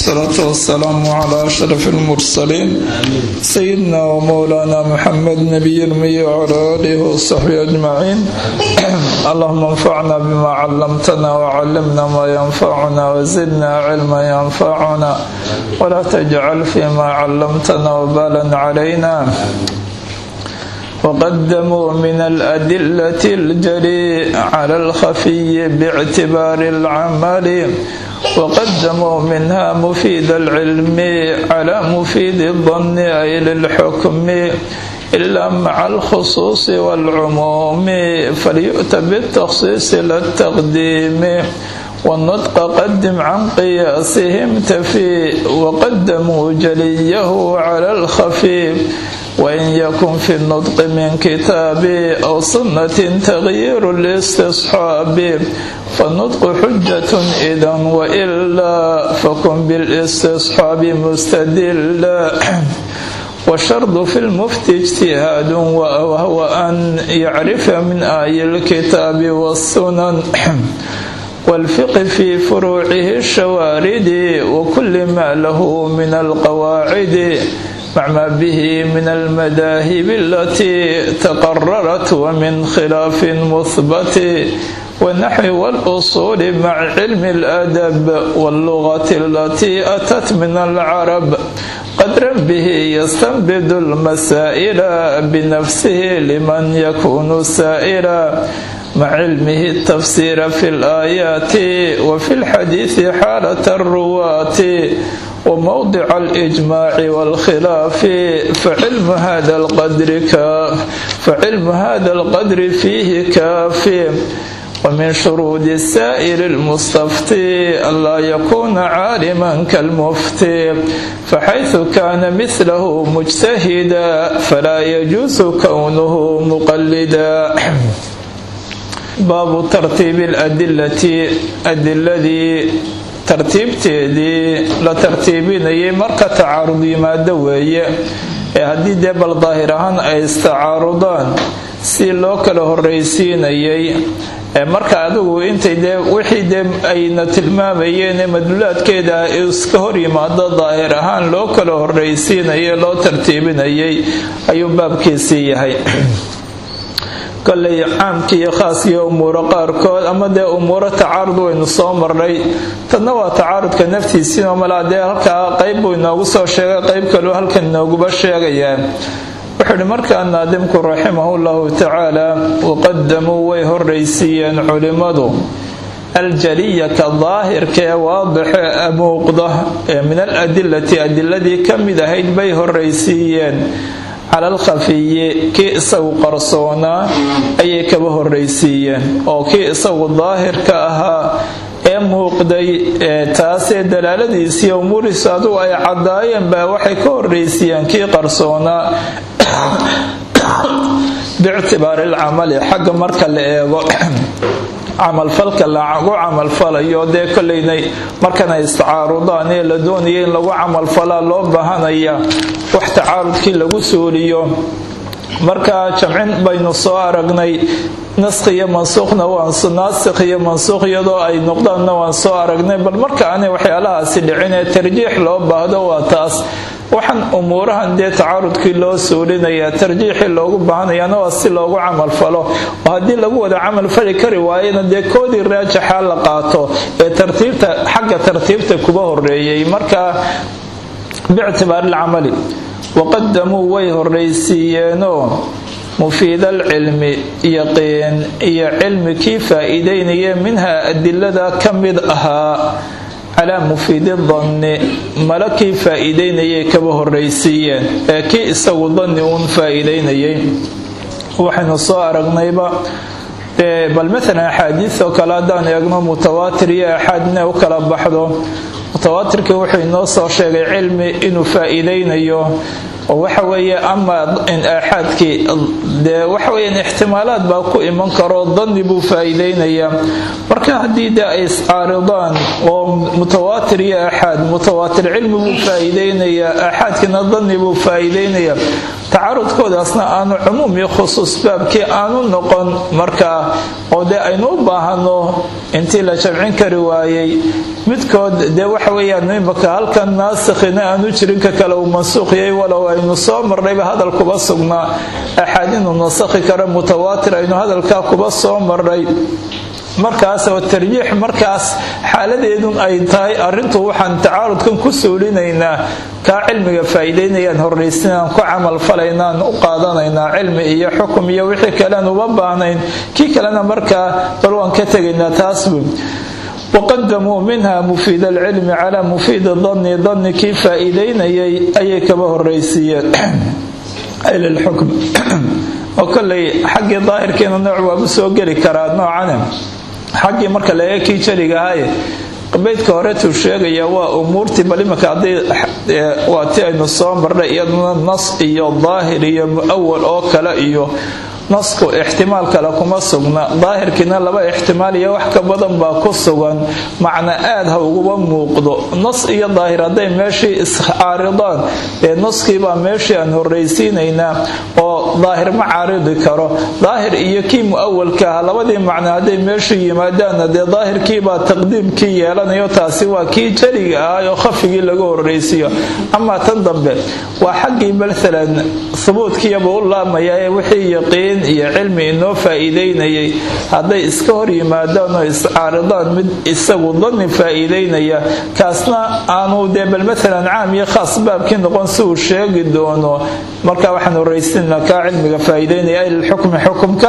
والصلاة والسلام على أشرف المرسلين سيدنا ومولانا محمد نبي المي وعلى آله وصحبه أجمعين اللهم انفعنا بما علمتنا وعلمنا ما ينفعنا وزدنا علما ينفعنا ولا تجعل فيما علمتنا وبالا علينا وقدموا من الأدلة الجلي على الخفي باعتبار العمل وقدموا منها مفيد العلم على مفيد الظن أي للحكم إلا مع الخصوص والعموم فليؤت بالتخصيص لا التقديم والنطق قدم عن قياسهم تفي وقدموا جليه على الخفي وإن يكن في النطق من كتاب أو سنة تغيير الاستصحاب فالنطق حجة إذا وإلا فكن بالاستصحاب مستدلا والشرط في المفتي اجتهاد وهو أن يعرف من آي الكتاب والسنن والفقه في فروعه الشوارد وكل ما له من القواعد مع ما به من المذاهب التي تقررت ومن خلاف مثبت والنحو والأصول مع علم الأدب واللغة التي أتت من العرب قدرا به يستنبد المسائل بنفسه لمن يكون سائلا مع علمه التفسير في الآيات وفي الحديث حالة الرواة وموضع الإجماع والخلاف فعلم هذا القدر كاف فعلم هذا القدر فيه كاف ومن شروط السائر المستفتي ألا يكون عالما كالمفتي فحيث كان مثله مجتهدا فلا يجوز كونه مقلدا baabu tartiibi aladilati adiladii tartiibteedii la tartiibinayay marka tacaarud yimaado weeye ee haddii dee bal daahir ahaan ay istacaarudaan si loo kala horraysiinayay ee marka adigu intay dee wixii dee ayna tilmaamayeen ee madluulaadkeeda iska hor yimaado daahir ahaan loo kala horraysiinayay loo tartiibinayay ayuu baabkiisii yahay koley caamkii iyo khaaskiiyo umuuro qaarkood ama dee umuuro tacaarud waynu soo marnay tadna waa tacaarudka naftiisiinoo malaa dee halkaa qayb buu inoogu soo sheegay qayb kaleu halkan inooguba sheegayaa wuxuu ihi markaa naadimku raximahu llahu tacaala waqadamuu way horraysiiyeen culimmadu aljaliyata daahirka ee waadixe muuqda ee min aladilati adiladii ka mid ahayd bay horraysiiyeen cala alkhafiyi kii isagu qarsoonaa ayay kaba horraysiiyeen oo kii isagu daahirka ahaa ee muuqday taasee dalaaladiisii umuurihiisu adugu ay caddaayeen baa waxay ka horraysiiyeen kii qarsoonaa biictibaari alcamali xagga marka la eego camalfalka lagu camalfalayo dee koleynay markanay istacaarudaan ee la doonaya in lagu camalfalaa loo baahanaya wax tacaarudkii lagu suuliyo marka jamcin baynu soo aragnay naskh iyo mansuukhna naasikh iyo mansuukh iyadoo ay noqdaanna waan soo aragnay bal marka aanay waxyaalahaasi dhicin ee tarjiix loo baahdo waa taas waxaan umuurahan dee tacaarudkii loo suulinayaa tarjiixii loogu baahanayaana waa si loogu camalfalo oo haddii lagu wada camalfali kari waayana dee koodii raajaxa la qaato ee tartiibta xagga tartiibta kuba horeeyay marka biictibaari alcamali waqadamuu way horraysiiyeenoo mufiid alcilmi yaqiin iyo cilmi kii faa-iideynaya minhaa adilada ka mid ahaa calaa mufiidi danni mala kii faa-iideynayay kaba horraysiiyeen ee kii isagu danni uun faa-iideynayay waxaynu soo aragnayba bal maalan axaadiis oo kale haddaan eegno mutawaatir iyo axaad inay u kala baxdo mutawaatirkii wuxuu inoo soo sheegay cilmi inuu faa-iideynayo oo waxa weeye ama aaxaadkii dee waxa weeyaan ixtimaalaad baa ku iman karo danni buu faa-iideynayaa marka haddii dee ay iscaaridaan oo mutawaatir iyo aaxaad mutawaatir cilmi buu faa-iideynayaa aaxaadkiina danni buu faa-iideynayaa tacarudkoodaasna aanu cumuum iyo khusuus baabkii aanu noqon markaa oo dee aynu u baahano intii la jamcin kari waayey midkood dee waxa weeyaan imaka halkan naasikhina aanu jirin ka kale uu mansuuqiyay walow aynu soo marnayba hadal kuba sugnaa axaadiinu nasakhi kara mutawaatir aynu hadalkaa kuba soo marnay markaas oo tarjiix markaas xaaladeedun ay tahay arintu waxaan tacaarudkan ku suulinaynaa kaa cilmiga faa'iidaynayaan horraysinaan ku camalfalaynaan u qaadanaynaa cilmi iyo xukum iyo wixii kalean uba baahnayn kii kalena markaa bal waan ka tegaynaa taasbu waqadamuu minha mufiid alcilmi calaa mufiidi danni danni kii faa'iidaynayay ayay kaba horraysiiyeen lilxukm oo kolley xaggii daahirkiina nooc waabu soo geli karaa noocane xaggii marka laga kii jariga ahaye beydka horetuu sheegaya waa umuurtii bal imanka haddii waa ti aynu soo marnay iyaduna nas iyo daahir iyo mu'awal oo kale iyo nasku ixtimaal kale kuma sugna daahirkiina laba ixtimaal iyo wax ka badan baa ku sugan macna aad ha uguba muuqdo nas iyo daahir hadday meeshii iscaaridaan ee naskiibaa meeshii aan horraysiinaynaa oo daahir ma caaridi karo daahir iyo kii mu'awalka ah labadii macno hadday meeshii yimaadaanna dee daahirkiibaa taqdiimkii yeelanayo taasi waa kii jariga ah oo khafigii laga horraysiiyo amaa tan dambe waa xaggii maalan hubuudkiiyaba u laamaya ee wixii yaqiin iyo cilmi inoo faa'iidaynayay hadday iska hor yimaadaan oo iscaaridaan mid isagu danni faa'iidaynaya kaasna aanu dee bal maalan caam iyo khaas baabkii noqon si uu sheegi doono marka waxaan horraysinaa kaa cilmiga faa'iidaynaya lilxukmi xukumka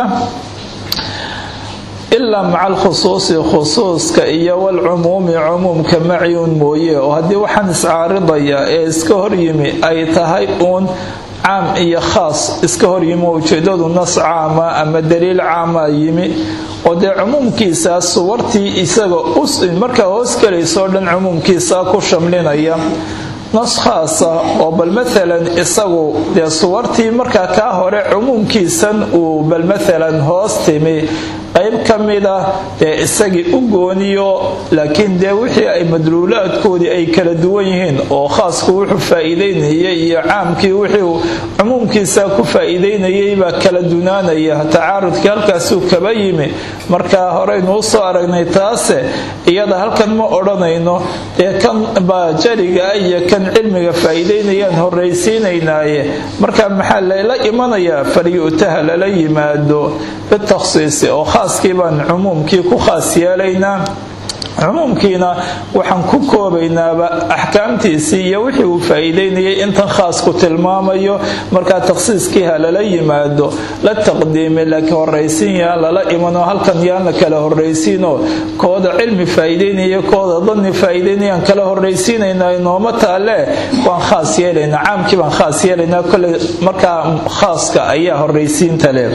ilaa maca alkhusuusi khusuuska iyo walcumuumi cumuumka macyuun mooye oo haddii waxaan iscaaridaya ee iska horyimi ay tahay uun caam iyo khaas iska horyimi ujeedadu nas caama ama daliil caama yimi oo dee cumuumkiisaa suwartii isaga markaa hoos gelaysoo dhan cumuumkiisaa ku shamlinaya nas khaasa oo bal maalan isagu dee suwartii markaa kaa hore cumuumkiisan uu bal maalan hoos timi qayb ka mida dee isagii u gooniyo laakiin dee wixii ay madluulaadkoodii ay kala duwan yihiin oo khaasku wuxuu faa'iidaynayay iyo caamkii wixii cumuumkiisa ku faa'iidaynayay baa kala dunaanaya tacaarudkii halkaasuu kaba yimi markaa horeynu usoo aragnay taase iyada halkan ma odhanayno dee kan baa jariga iyo kan cilmiga faa'iidaynayaan horraysiinaynaaye marka maxaa layla imanayaa falyu'taha lala yimaado bitakhsiisi oo khaaskii baan cumuumkii ku khaas yeelaynaa cumuumkiina waxaan ku koobaynaaba axkaamtiisii iyo wixii uu faa'iidaynayay intan khaasku tilmaamayo markaa takhsiiskii ha lala yimaado la taqdiimi laakiin horraysiin yaan lala imanoo halkan yaan la kala horraysiinoo kooda cilmi faa'iidaynaya kooda danni faa'iidaynayaan kala horraysiinaynaa inooma taalle waan khaas yeelaynaa caamkii baan khaas yeelaynaa kolley markaa khaaska ayaa horraysiinta leh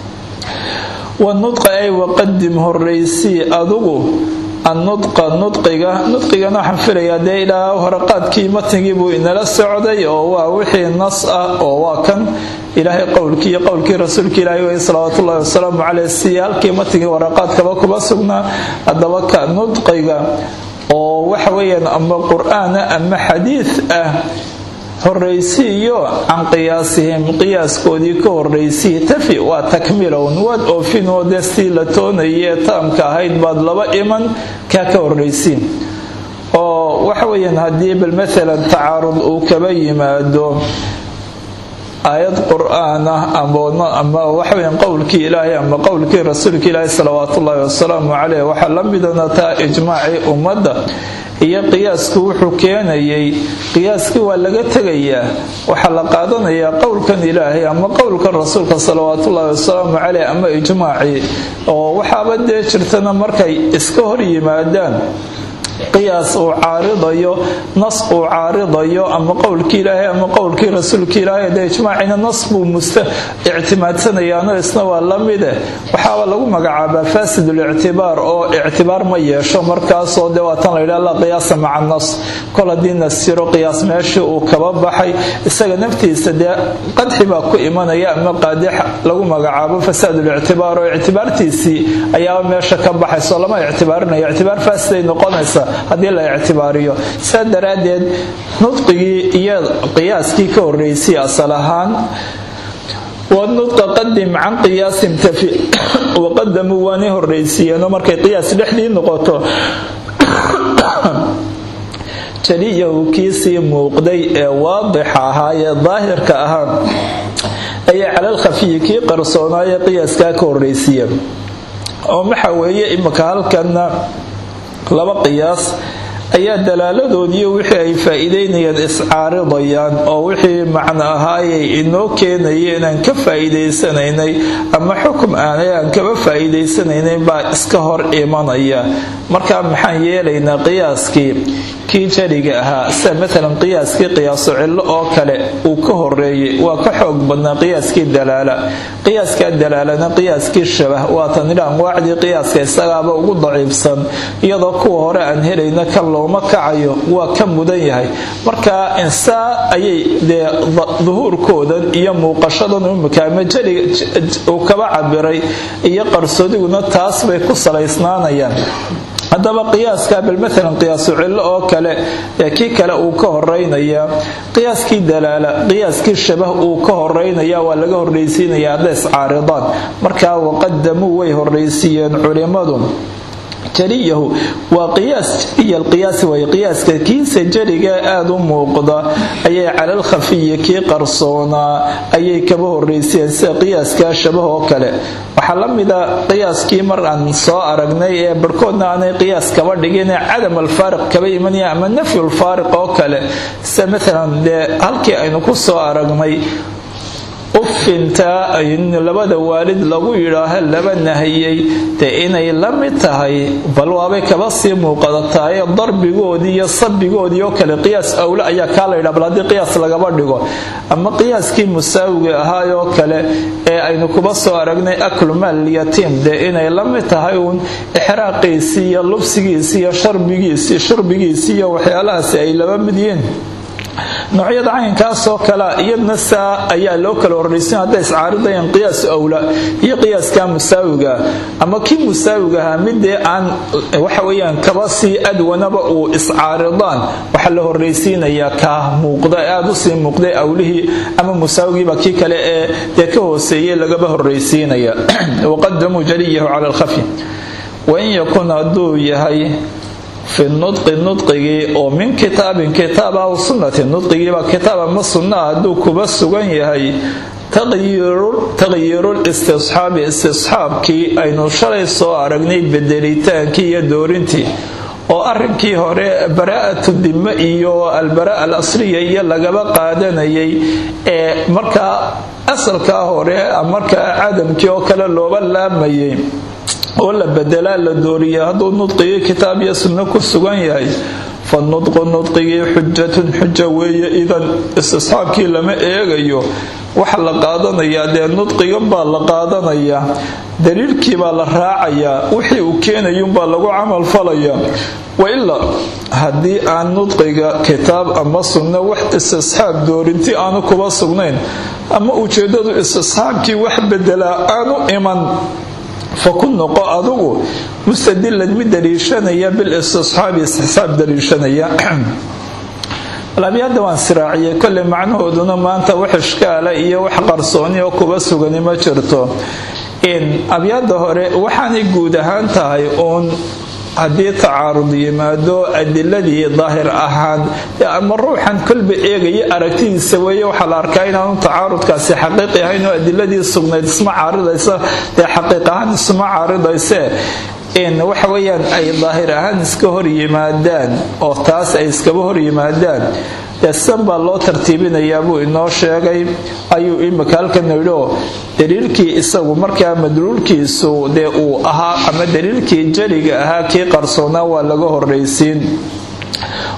wanudqa ay waqadim horraysii adugu annudqa nudqiga nudqigana waxaan filayaa dee ilaa horaqaadkii matnigii buu inala socday oo waa wixii nas ah oo waa kan ilaahay qowlkii iyo qowlkii rasuulka ilaahay wey salawaatullahi wasalaamu caleyh si halkii matnigii waraqaadkaba kuba sugnaa haddaba ka nudqiga oo waxa weeyaan ama qur-aana ama xadiid ah horraysiiyo can qiyaasihim qiyaaskoodii ka horraysii tafi waa takmilown waad oofinoo dee sii la toonayee taamka ahayd baad laba iman kaa ka horraysiin oo waxa weeyaan haddii bal maalan tacaarud uu kaba yimaado aayad qur-aan ah ama waxaweyan qowlkii ilaahay ama qowlkii rasuulka ilaahi salawaatullaahi wasalaamu caleyh waxaa la midanataa ijmaacii ummadda iyo qiyaasku wuxuu keenayay qiyaaskii waa laga tegayaa waxaa la qaadanayaa qowlkan ilaahay ama qowlkan rasuulka salawaatullaahi wasalaamu caleyh ama ijmaacii oo waxaaba dee jirtana markay iska hor yimaadaan qiyaas uu caaridayo nas uu caaridayo ama qowlkii ilaahay ama qowlkii rasuulka ilaahay dee ijmaacina nas buu musta ictimaadsanayaano isna waa la mide waxaaba lagu magacaabaa faasidul-ictibaar oo ictibaar ma yeesho markaasoo dee waatan la yidhaha la qiyaasa maca nas kol haddii nas jiro qiyaas meeshii uu kaba baxay isaga naftiisa dee qadxi baa ku imanaya ama qaadix lagu magacaabo fasaadul-ictibaar oo ictibaartiisii ayaaba meesha ka baxayso lama ictibaarinaya ictibaar faasiday noqonaysa haddii la ictibaariyo saa daraaddeed nudqigii iyo qiyaaskii ka horreysay asal ahaan wanudqa qadim can qiyaasin tafi waqadamuu waanay horreysiiyeenoo markay qiyaas dhexdii noqoto jaliyahu kiisii muuqday ee waadixa ahaa ee daahirka ahaa ayaa calal khafiyi kii qarsoonaaye qiyaaskaa ka horreysiiya oo waxa weeye imika halkanna laba qiyaas ayaa dalaaladoodiiyo wixii ay faa-iideynayaan iscaaridayaan oo wixii macno ahaayay inoo keenaya inaan ka faa-iideysanaynay ama xukum aanay aan kaba faa-iideysanaynay baa iska hor imanaya markaa maxaan yeelaynaa qiyaaskii kii jariga ahaa sida maalan qiyaaskii qiyaaso cillo oo kale uu ka horeeyey waa ka xoog badnaa qiyaaskii dalaala qiyaaskaa dalaalana qiyaaskii shabah waatan idha anwaacdii qiyaaska isagaaba ugu daciifsan iyadoo kuwa hore aan helayna ka looma kacayo waa ka mudan yahay marka insaa ayay dee duhuurkoodan iyo muuqashadan imika ama jariga uu kaba cabiray iyo qarsoodiguna taas bay ku salaysnaanayaan haddaba qiyaaska bal maalan qiyaasu cillo oo kale ee kii kale uu ka horeynaya qiyaaskii dalaala qiyaaskii shabah uu ka horeynaya waa laga horreysiinaya hadday iscaaridaan markaa waqadamuu way horreysiiyeen culimmadu jariyahu waa qiyaas jariya alqiyaasi way qiyaaska kiisa jariga aada u muuqda ayay calal khafiyi kii qarsoonaa ayay kaba horreysiyeen sida qiyaaskaa shabah oo kale waxaa la mida qiyaaskii mar aan soo aragnay ee barhkoodna aanay qiyaas kaba dhigin ee cadam alfaariq kaba imanaya ama nafyulfaariq oo kale sida maalan dee halkii aynu ku soo aragnay ufintaa labada waalid lagu yidhaaho laba nahiyey dee inay la mid tahay bal waabay kaba sii muuqadataye darbigoodii iyo sabigoodii oo kale qiyaas awle ayaa kaa la yidhaha bal haddii qiyaas lagaba dhigo ama qiyaaskii musaawiga ahaayoo kale ee aynu kuba soo aragnay aklu maal yatiim dee inay la mid tahay uun ixraaqiisii iyo lubsigiisii iyo sharbigiisii shurbigiisii iyo waxyaalahaasi ay laba mid yihiin noocyada caynkaasoo kalea iyadna saa ayaa loo kala horraysin hadday iscaaridayaan qiyaas awla iyo qiyaaskaa musaawiga ama kii musaawiga ahaa midee aan waxa weyaan kaba sii adwanaba uu iscaaridaan waxaa la horraysiinayaa kaa muuqda aada usii muuqday awlihii ama musaawigiiba kii kale ee dee ka hooseeyey lagaba horraysiinaya waqadamuu jaliyahu cala alkhafi wain yakun hadduu yahay fi nudqi nudqigii oo min kitaabin kitaab aw sunnati nudqigiiba kitaab ama sunna hadduu kuba sugan yahay taqyiirul istisxaabi istisxaabkii aynu shalay soo aragnay bedelitaankii iyo doorintii oo arrinkii hore baraa'atu dime iyo albaraa al asriya iyo lagaba qaadanayay ee markaa asalkaa hore markaa cadamkii oo kale looba laamayay oo la bedelaa la dooriya hadduu nudqigii kitaab iyo sunno ku sugan yahay fa nudqu nudqigii xujatun xuja weeye idan istisxaabkii lama eegayo waxa la qaadanayaa dee nudqigan baa la qaadanayaa daliilkii baa la raacayaa wixii uu keenayuunbaa lagu camal falayaa wailaa haddii aan nudqiga kitaab ama sunno wax istisxaab doorinti aanu kuba sugnayn ama ujeedadu istisxaabkii wax bedelaa aanu iman faku noqo adugu mustadilan mid daliishanaya bilistisxaabi istisxaab daliishanaya labyada waan siraaciyay kolley macnahooduna maanta wax ishkaala iyo wax qarsooni oo kuba sugani ma jirto abyaada hore waxaanay guud ahaan tahay uun haddii tacaarud yimaado adiladii daahir ahaan ama ruuxan kolba eegaya aragtidiisa weeye waxaa la arkaa inaanu tacaarudkaasi xaqiiqi ahayn oo adiladii sugnayd isma caaridaysa dee xaqiiq ahaan isma caaridayse waxa weyaan ay daahir ahaan iska hor yimaadaan oo taas ay iskaba hor yimaadaan san baa loo tartiibinayaa buu inoo sheegay ayuu imika halkan yidhio daliilkii isagu markaa madluulkiisu dee uu ahaa ama daliilkii jaliga ahaa kii qarsoonaa waa laga horraysiin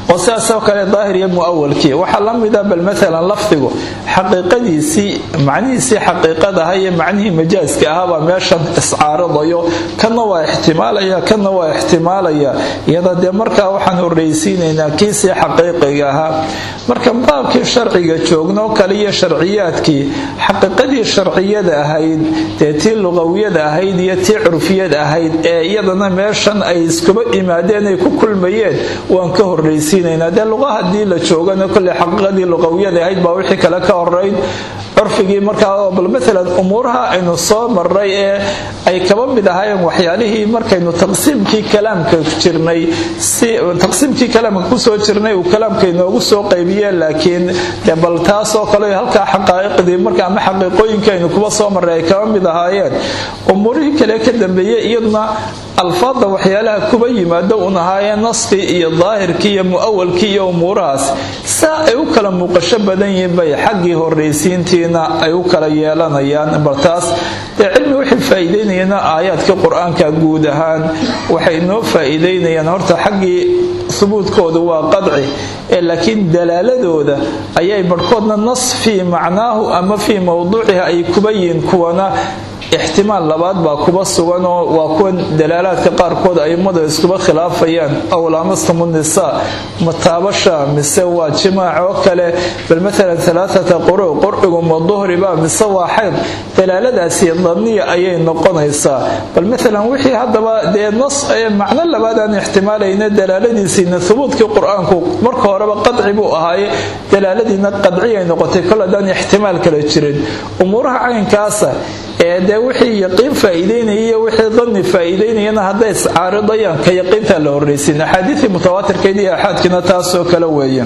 oo sidaasoo kale daahir iyo muawalkii waxaa la mida bal maalan lafdigu xaqiiqadiisii macnihiisii xaqiiqadaha iyo macnihii majaaska ahaabaa meeshan iscaaridayo kanna waa ixtimaalaya kanna waa ixtimaalaya iyada dee markaa waxaan horreysiinaynaa kiisii xaqiiqiga ahaa marka baabkii sharciga joognoo kale iyo sharciyaadkii xaqiiqadii sharciyada ahayd dee tii luqawiyada ahayd iyo tii curfiyada ahayd ee iyadana meeshan ay iskuba imaadeen ay ku kulmayeen waan ka horreysiinaynaa dee luqa haddii la joogana kolley xaqiiqadii luqawiyada ahayd baa wixii kale ka horeyn curfigii markaa bal maalan umuuraha aynu soo maray ee ay kaba mid ahaayeen waxyaalihii markaynu taqsiimkii kalaamka jirnay si taqsiimkii kalaamka kusoo jirnay uu kalaamka inoogu soo qaybiyeen laakiin de bal taasoo kale halkaa xaqaa'iqdii marka ama xaqiiqooyinkii aynu kuba soo maray ay kaba mid ahaayeen umuurihii kale ka dambeeyey iyaduna alfaadda waxyaalaha kuba yimaado un ahaayeen naskii iyo daahirkii iyo mu'awalkii iyo umuurahaas saa ay u kala muuqasho badan yihiin bay xaggii horraysiintiina ay u kala yeelanayaan bal taas dee cilmi waxay faa'iideynayaan aayaadkii qur-aanka guud ahaan waxay inoo faa'iideynayaan horta xaggii subuudkoodu waa qadci ee laakiin dalaaladooda ayay barhkoodna nas fii macnaahu ama fii mowduuciha ay kuba yihiin kuwana ixtimaal labaad baa kuba sugan oo waa kuwan dalaalaadka qaarkood aimadu iskuba khilaafayaan aw laamastum nisaa mataabasha mise waa jimaac oo kale bal maalan alaaata quru qurcigu ma duhriba mise waa xayd dalaaladaasi daniya ayay noqonaysaa bal maalan wixii haddaba dee nas ee macno labaad aan ixtimaalayna dalaaladiisiina hubuudkii qur-aanku marka horeba qadci buu ahaaye dalaaladiina qadciyay noqotay kol haddaan ixtimaal kala jirin umuuraha caynkaasa ee dee wixii yaqiin faa'iideynaya iyo wixii danni faa'iideynayana hadday iscaaridayaan ka yaqiintaa la horraysin axaadiidii mutawaatirkeed iyo axaadkiina taasoo kale weeye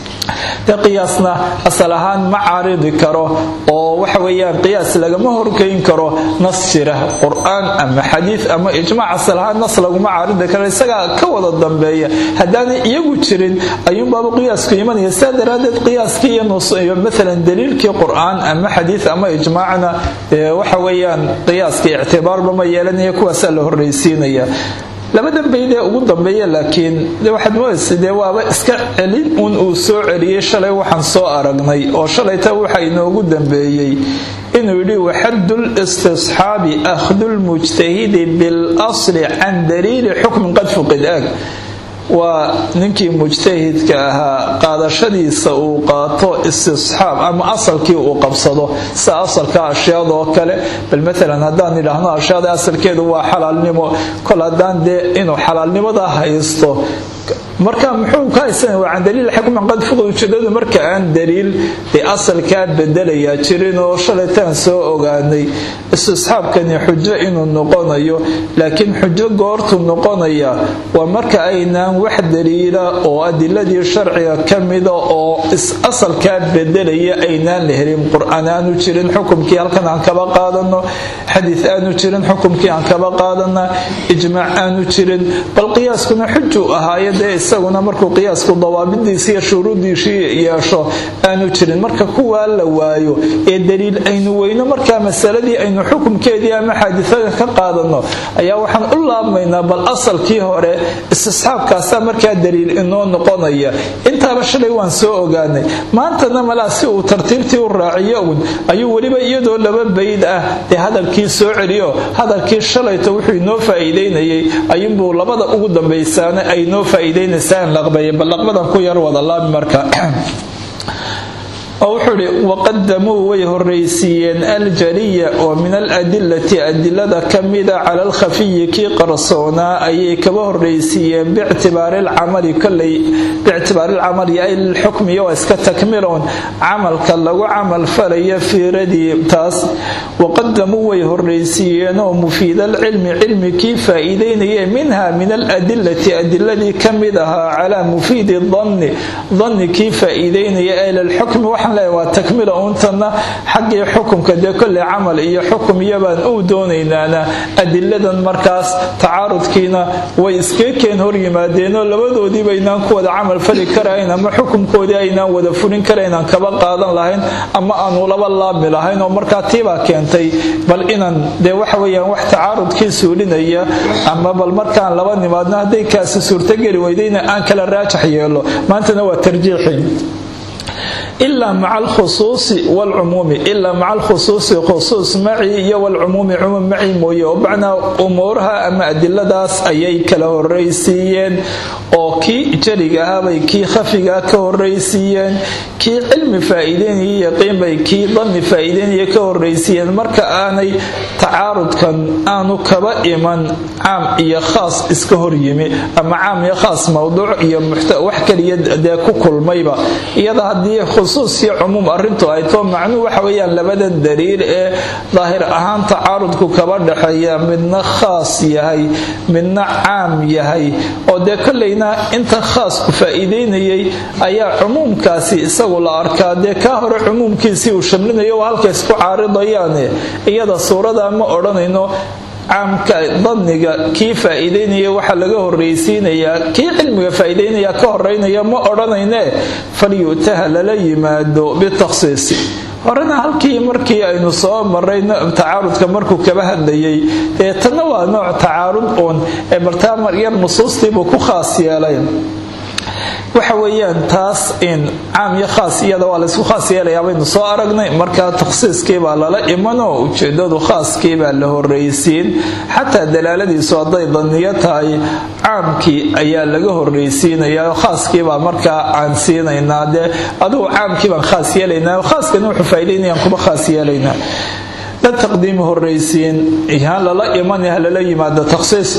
de qiyaasna asal ahaan ma caaridi karo oo waxa weeyaan qiyaas lagama horgeyn karo nas jira qur-aan ama xadiid ama ijmaac asal ahaan nas laguma caaridi karo isagaa ka wada dambeeya haddaanay iyagu jirin ayuunbaaba qiyaasku imanaya sidaa daraaddeed qiyaaskii iyo maalan daliilkii qur-aan ama xadiid ama ijmaacna waxa weeyaan qiyaaskii ictibaarba ma yeelanaya kuwaasaa la horraysiinaya labadan baydee ugu dambeeya laakiin waxaad moodaysa dee waaba iska celin uun uu soo celiyey shalay waxaan soo aragnay oo shalayta waxa inoogu dambeeyey inuu yidhi waxadul istisxaabi akhdulmujtahidi bilasli can daliili xukmin qad fuqid aag waa ninkii mujtahidka ahaa qaadashadiisa uu qaato istisxaab ama asalkii uu qabsado sida asalka ashyaadoo kale bal maalan haddaan idhaahno ashyaada asalkeedu waa xalaalnimo kol haddaan dee inuu xalaalnimada haysto marka muxuu ka haysanaya waa can daliil xukman qad fuqid ujeedadu marka aan daliil dee asalkaa bedelayaa jirin oo shalaytaan soo ogaanay istisxaabkani xujo inuu noqonayo laakiin xujo goortuu noqonaya waa marka aynaan wax daliila oo adiladii sharciga ka mida oo asalkaa bedelaya aynaan la helin qur-aan aanu jirin xukumkii halkan aan kaba qaadano xadiid aanu jirin xukumkii aan kaba qaadana ijmaac aanu jirin bal qiyaaskuna xujuu ahaayo dee isaguna markuu qiyaasku dawaabidiisi iyo shuruudiisii yeesho aanu jirin marka kuwaa la waayo ee daliil aynu weyno markaa masaladii aynu xukumkeedii ama xaadisada ka qaadano ayaa waxaan u laabmaynaa bal asalkii hore istisxaabkaasaa markaa daliil inoo noqonaya intaaba shalay waan soo ogaanay maantana malaa si uu tartiibtii u raaciyo un ayuu weliba iyadoo laba bayd ah dee hadalkii soo celiyo hadalkii shalayto wuxuu inoo faa'iideynayay ayuunbuu labada ugu dambaysaana ay noo faa'iideynaysaa in laqbeeya bal laqbadan ku yar wada laabi marka oo wuxuu idhi waqadamuu way horraysiiyeen aljaliya oo min aladilati adilada ka mida cala alkhafiyi kii qarsoonaa ayay kaba horraysiiyeen biictibaari lcamali koley biictibaari lcamali ay lilxukmiya waa iska takmilown camalka lagu camal falaya fiiradii taas waqadamuu way horraysiiyeenoo mufiida alcilmi cilmi kii faa'iideynaya minha min aladilati adiladii ka mid ahaa calaa mufiidi danni danni kii faa'iideynaya ee lilxukmi waxaan leeyahay waa takmila uuntanna xaggii xukumka dee kolley camal iyo xukum iyobaan uu doonaynaana adiladan markaas tacaarudkiina way iskakeen hor yimaadeenoo labadoodiiba aynaan ku wada camal fali karayn ama xukumkoodii aynaan wada fulin karayn aan kaba qaadan lahayn ama aanu laba laabmi lahayn oo markaa tiibaa keentay bal inaan dee waxa weeyaan wax tacaarudkii suulinaya ama bal markaan laba nimaadna hadday kaasi suurtogeli weydayna aan kala raajax yeelo maantana waa tarjiixi ilaa maca alkhusuusi waalcumuumi ilaa maca alkhusuusi khusuus maci iyo waalcumuumi cumuum maci mooye oo macnaa umuuraha ama adiladaas ayay kala horraysiiyeen oo kii jariga ahaabay kii khafigaa ka horraysiiyeen kii cilmi faa'iideynaya yaqiin bay kii danni faa'iideynaya ka horraysiiyeen marka aanay tacaarudkan aanu kaba iman caam iyo khaas iska hor yimi ama caam iyo khaas mowduuc iyo wax kaliya dee ku kulmayba iyada haddii khusuus iyo cumuum arrintu ay too macnuu waxa weeyaan labada daliil ee daahir ahaan tacaarudku kaba dhexeeya midna khaas yahay midna caam yahay oo dee kollayna inta khaasku faa'iideynayay ayaa cumuumkaasi isagu la arkaa dee kaa hore cumuumkiisii uu shamlinayo waa halka isku caaridayaane iyada suurada ma odhanayno caamka dadniga kii faa'iideynaya waxaa laga horraysiinayaa kii cilmiga faa'iideynaya ka horeynaya ma odhanayne falyutaha lala yimaado bitakhsiisi horena halkii markii aynu soo maray tacaarudka markuu kaba hadlayay ee tanna waa nooc tacaarud uun ee martaa yar nusuustiibuu ku khaas yeelay waxa weeyaan taas in caam iyo khaas iyada waa laysku khaas yeelayaa baynu soo aragnay markaa takhsiiskiibaa lala imanoo ujeedadu khaaskiibaa la horraysiin xataa dalaaladiisu hadday daniyo tahay caamkii ayaa laga horraysiinayaa khaaskiibaa markaa aan siinaynaa dee adugu caamkii baan khaas yeelaynaa khaaskana wuxuu faa'iidaynayaan kuma khaas yeelaynaa dad taqdiimi horraysiin ha lala iman ha lala yimaado takhsiis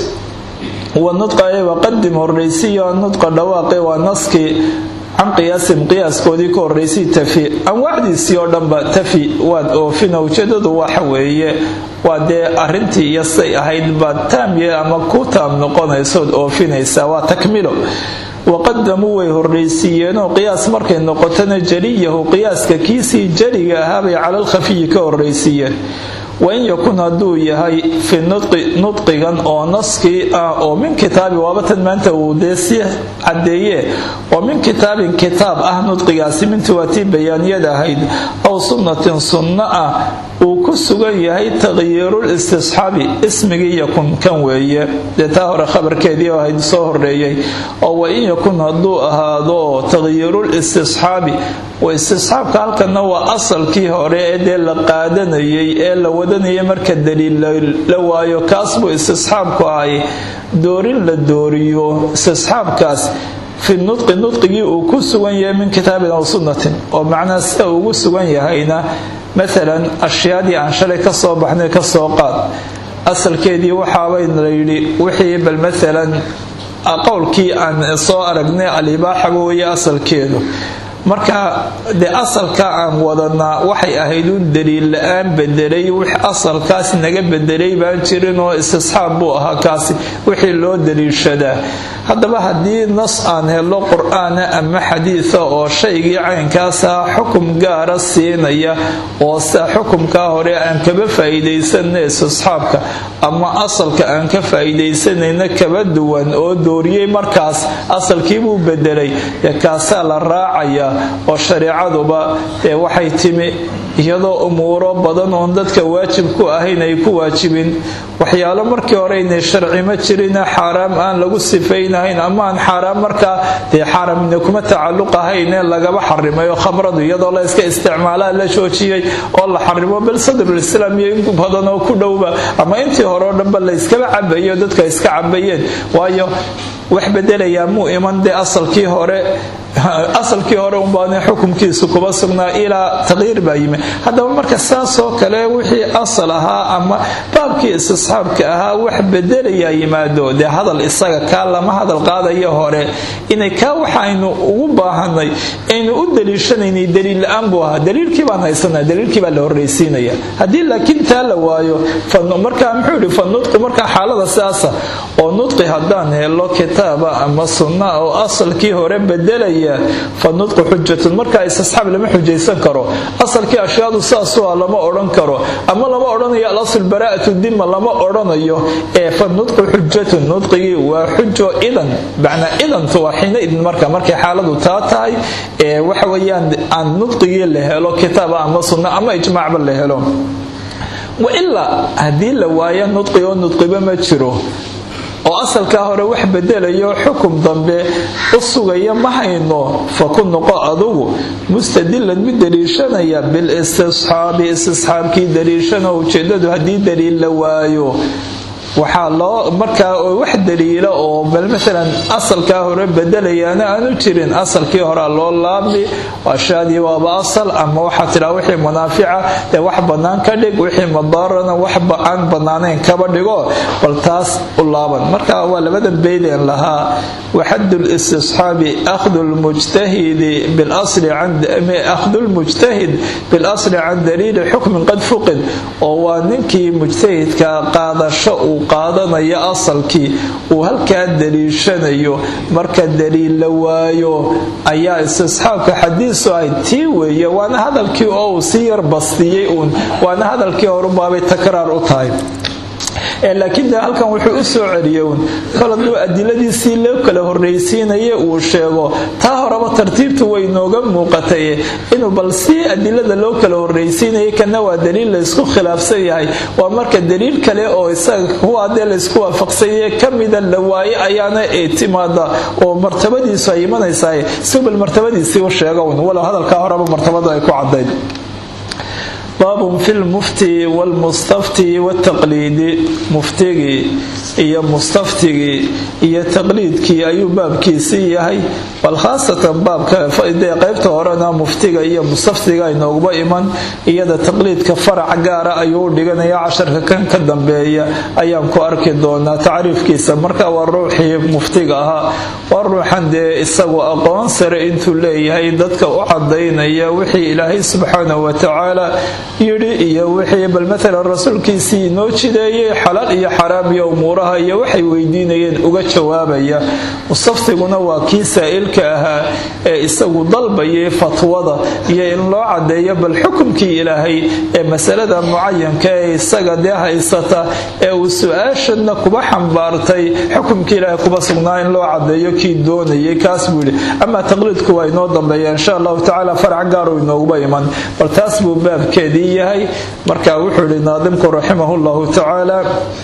wanudqa ee waqadim horraysiyo nudqa dhawaaqe waa naskii can qiyaasim qiyaaskoodii ka horraysay tafi anwaacdiisii oo dhanba tafi waad oofina ujeedadu waxa weeye waa dee arrintii iyo say ahayd baad taamye ama ku taam noqonaysood oofinaysaa waa takmilo waqadamuu way horraysiiyeenoo qiyaas markay noqotona jaliyahu qiyaaska kiisii jaliga ahaabay cala alkhafiyi ka horraysiiyeen wain yakun hadduu yahay fi nudqigan oo naskii ah oo min kitaabi waabatan maanta uu dee sii cadeeye oo min kitaabin kitaab ah nudqigaasi mintii waa tii bayaaniyada ahayd aw sunnatin sunno ah uu ku sugan yahay taqyiirul istisxaabi ismigii yakun kan weeye dee taa hore khabarkeedii ahayd soo horeeyey oo wain yakun hadduu ahaado taqyiirul istisxaabi istisxaabka halkana waa asalkii hore ee dee la qaadanayay ee la wadanayay marka daliil la waayo kaas buu istisxaabku ahay doorin la dooriyo istisxaabkaas fi nudqi nudqigii uu ku sugan yahay min kitaabin aw sunnatin oo macnaa sida ugu sugan yahayna maalan ashyaadii aan shalay ka soo baxnay ka soo qaad asalkeedii waxaabayna la yidhi wixii bal maalan qowlkii aan soo aragnay alibaaxaba weeye asalkeedu marka dee asalka aan wadanaa waxay ahayd un daliil la-aan bedelay wix asalkaasi naga bedelay baan jirin oo istisxaab buu ahaa kaasi wixii loo daliishadaa haddaba haddii nas aan helo qur-aana ama xadiida oo shaygii caynkaasa xukum gaara siinaya oo sida xukumkaa hore aan kaba faa'iidaysanna istisxaabka ama asalka aan ka faa'iidaysanayna kaba duwan oo dooriyey markaas asalkiibuu bedelay dee kaasaa la raacaya oo shareecaduba dee waxay timi iyadoo umuuro badan oon dadka waajib ku ahayn ay ku waajibin waxyaalo markii hore inay sharci ma jirina xaaraam aan lagu sifaynahayn ama aan xaaraam markaa dee xaaramina kuma tacalluq ahaynee lagaba xarimay oo khamradu iyadoo la iska isticmaalaa la joojiyey oo la xarimo bal sadrulislaam iyo in badan oo ku dhowba ama intii hore oo dhanba la yskaba cabayo dadka iska cabayeen waayo wax bedelayaa muu iman dee asalkii hore asalkii hore unbaana xukumkiisu kuba sugnaa ilaa taqyiir baa yimi haddaba marka saasoo kale wixii asal ahaa ama baabkii istisxaabka ahaa wax bedelayaa yimaado dee hadal isaga kaa lama hadal qaadaya hore inay kaa waxaynu ugu baahanay aynu u daliishanaynay daliil la-aan buu ahaa daliilkii baan haysanaa daliilkii baa la horraysiinaya haddii laakiin taa la waayo markaa muxuu yihi fa nudqu markaa xaalada sidaasa oo nudqi haddaan helo kitaaba ama sunna oo asalkii hore bedelaya fa nudqu xujatun markaa istisxaab lama xujaysan karo asalkii ashyaadu saasu ah lama odhan karo ama lama odhanayo alasl baraa'atu dima lama odhanayo ee fa nudqu xujatun nudqigii waa xujo idan macnaa idantu waa xiina idin marka markay xaaladu taa tahay ee waxa weeyaan aan nudqigii la helo kitaaba ama sunna ama ijmaacba la helo wailaa haddii la waayo nudqi oo nudqiba ma jiro oo asalkaa hore wax bedelayo xukum dambe u sugaya ma hayno fa ku noqo adugu mustadilan mid daliishanaya bilistisxaabi istisxaabkii daliishana ujeedadu haddii daliil la waayo waxaa loo markaa wax daliila oo bal maalan asalkaa hore bedelayaana aanu jirin asalkii horea loo laabmi ashaadii waaba asal ama waxaa tidhaa wixii munaafica dee wax bannaan ka dhig wixii madaarana wax aan bannaanayn kaba dhigo bal taas u laaban marka waa labada beydeen lahaa waxadu listisxaabi akhdu lmujtahidi bilasli akhdu lmujtahid bilasli can daliili xukmin qad fuqid oo waa ninkii mujtahidka qaadasho uu qaadanayo asalkii uu halkaa daliishanayo marka daliil la waayo ayaa istisxaabka xadiisu ahayd tii weeye waana hadalkii oo uu si yar bastiyey uun waana hadalkii horubaabay takraar u tahay laakiin de halkan wuxuu u soo celiyey uun kol hadduu adiladiisii loo kala horraysiinaya uu sheego taa horeba tartiibtu way nooga muuqatay inuu bal si adilada loo kala horraysiinaya kana waa daliil laysku khilaafsan yahay waa marka daliil kale oo isaga kuwa dee laysku waafaqsanye kamida la waaye ayaana timaada oo martabadiisu ay imanaysaa si bal martabadiisii u sheega un walow hadalkaa horeba martabada ay ku cadayd baabun fi lmufti wlmustafti wtaqliidi muftigii iyo mustaftigii iyo taqliidkii ayuu baabkiisii yahay bal khaasatan baabka dee qaybta horena muftiga iyo mustaftiga inooguba iman iyada taqliidka farac gaara ayuu u dhiganaya casharka kan ka dambeeya ayaan ku arki doonaa tacriifkiisa marka waa ruuxii muftiga ahaa waa ruuxan dee isagu aqoon sare intuu leeyahay dadka u cadaynaya wixii ilaahay subxaanahu watacaala yidhi iyo wixii bal maalan rasuulkiisii inoo jideeyey xalaal iyo xaraam iyo umuuraha iyo waxay weydiinayeen uga jawaabaya mustaftiguna waa kii saa'ilka ahaa ee isagu dalbayay fatwada iyo in loo cadeeyo bal xukumkii ilaahay ee masalada mucayanka ee isaga dee haysata ee uu su-aashadna kuba xambaartay xukumkii ilaahay kuba sugnaa in loo cadeeyo kii doonayay kaas buu yidhi amaa taqliidku waa inoo dambeeya insha allahu tacaala farac gaaru inooguba iman bal taas buu baabkeedii yahay marka wuxuu yihi naadimku raximah llahu tacaala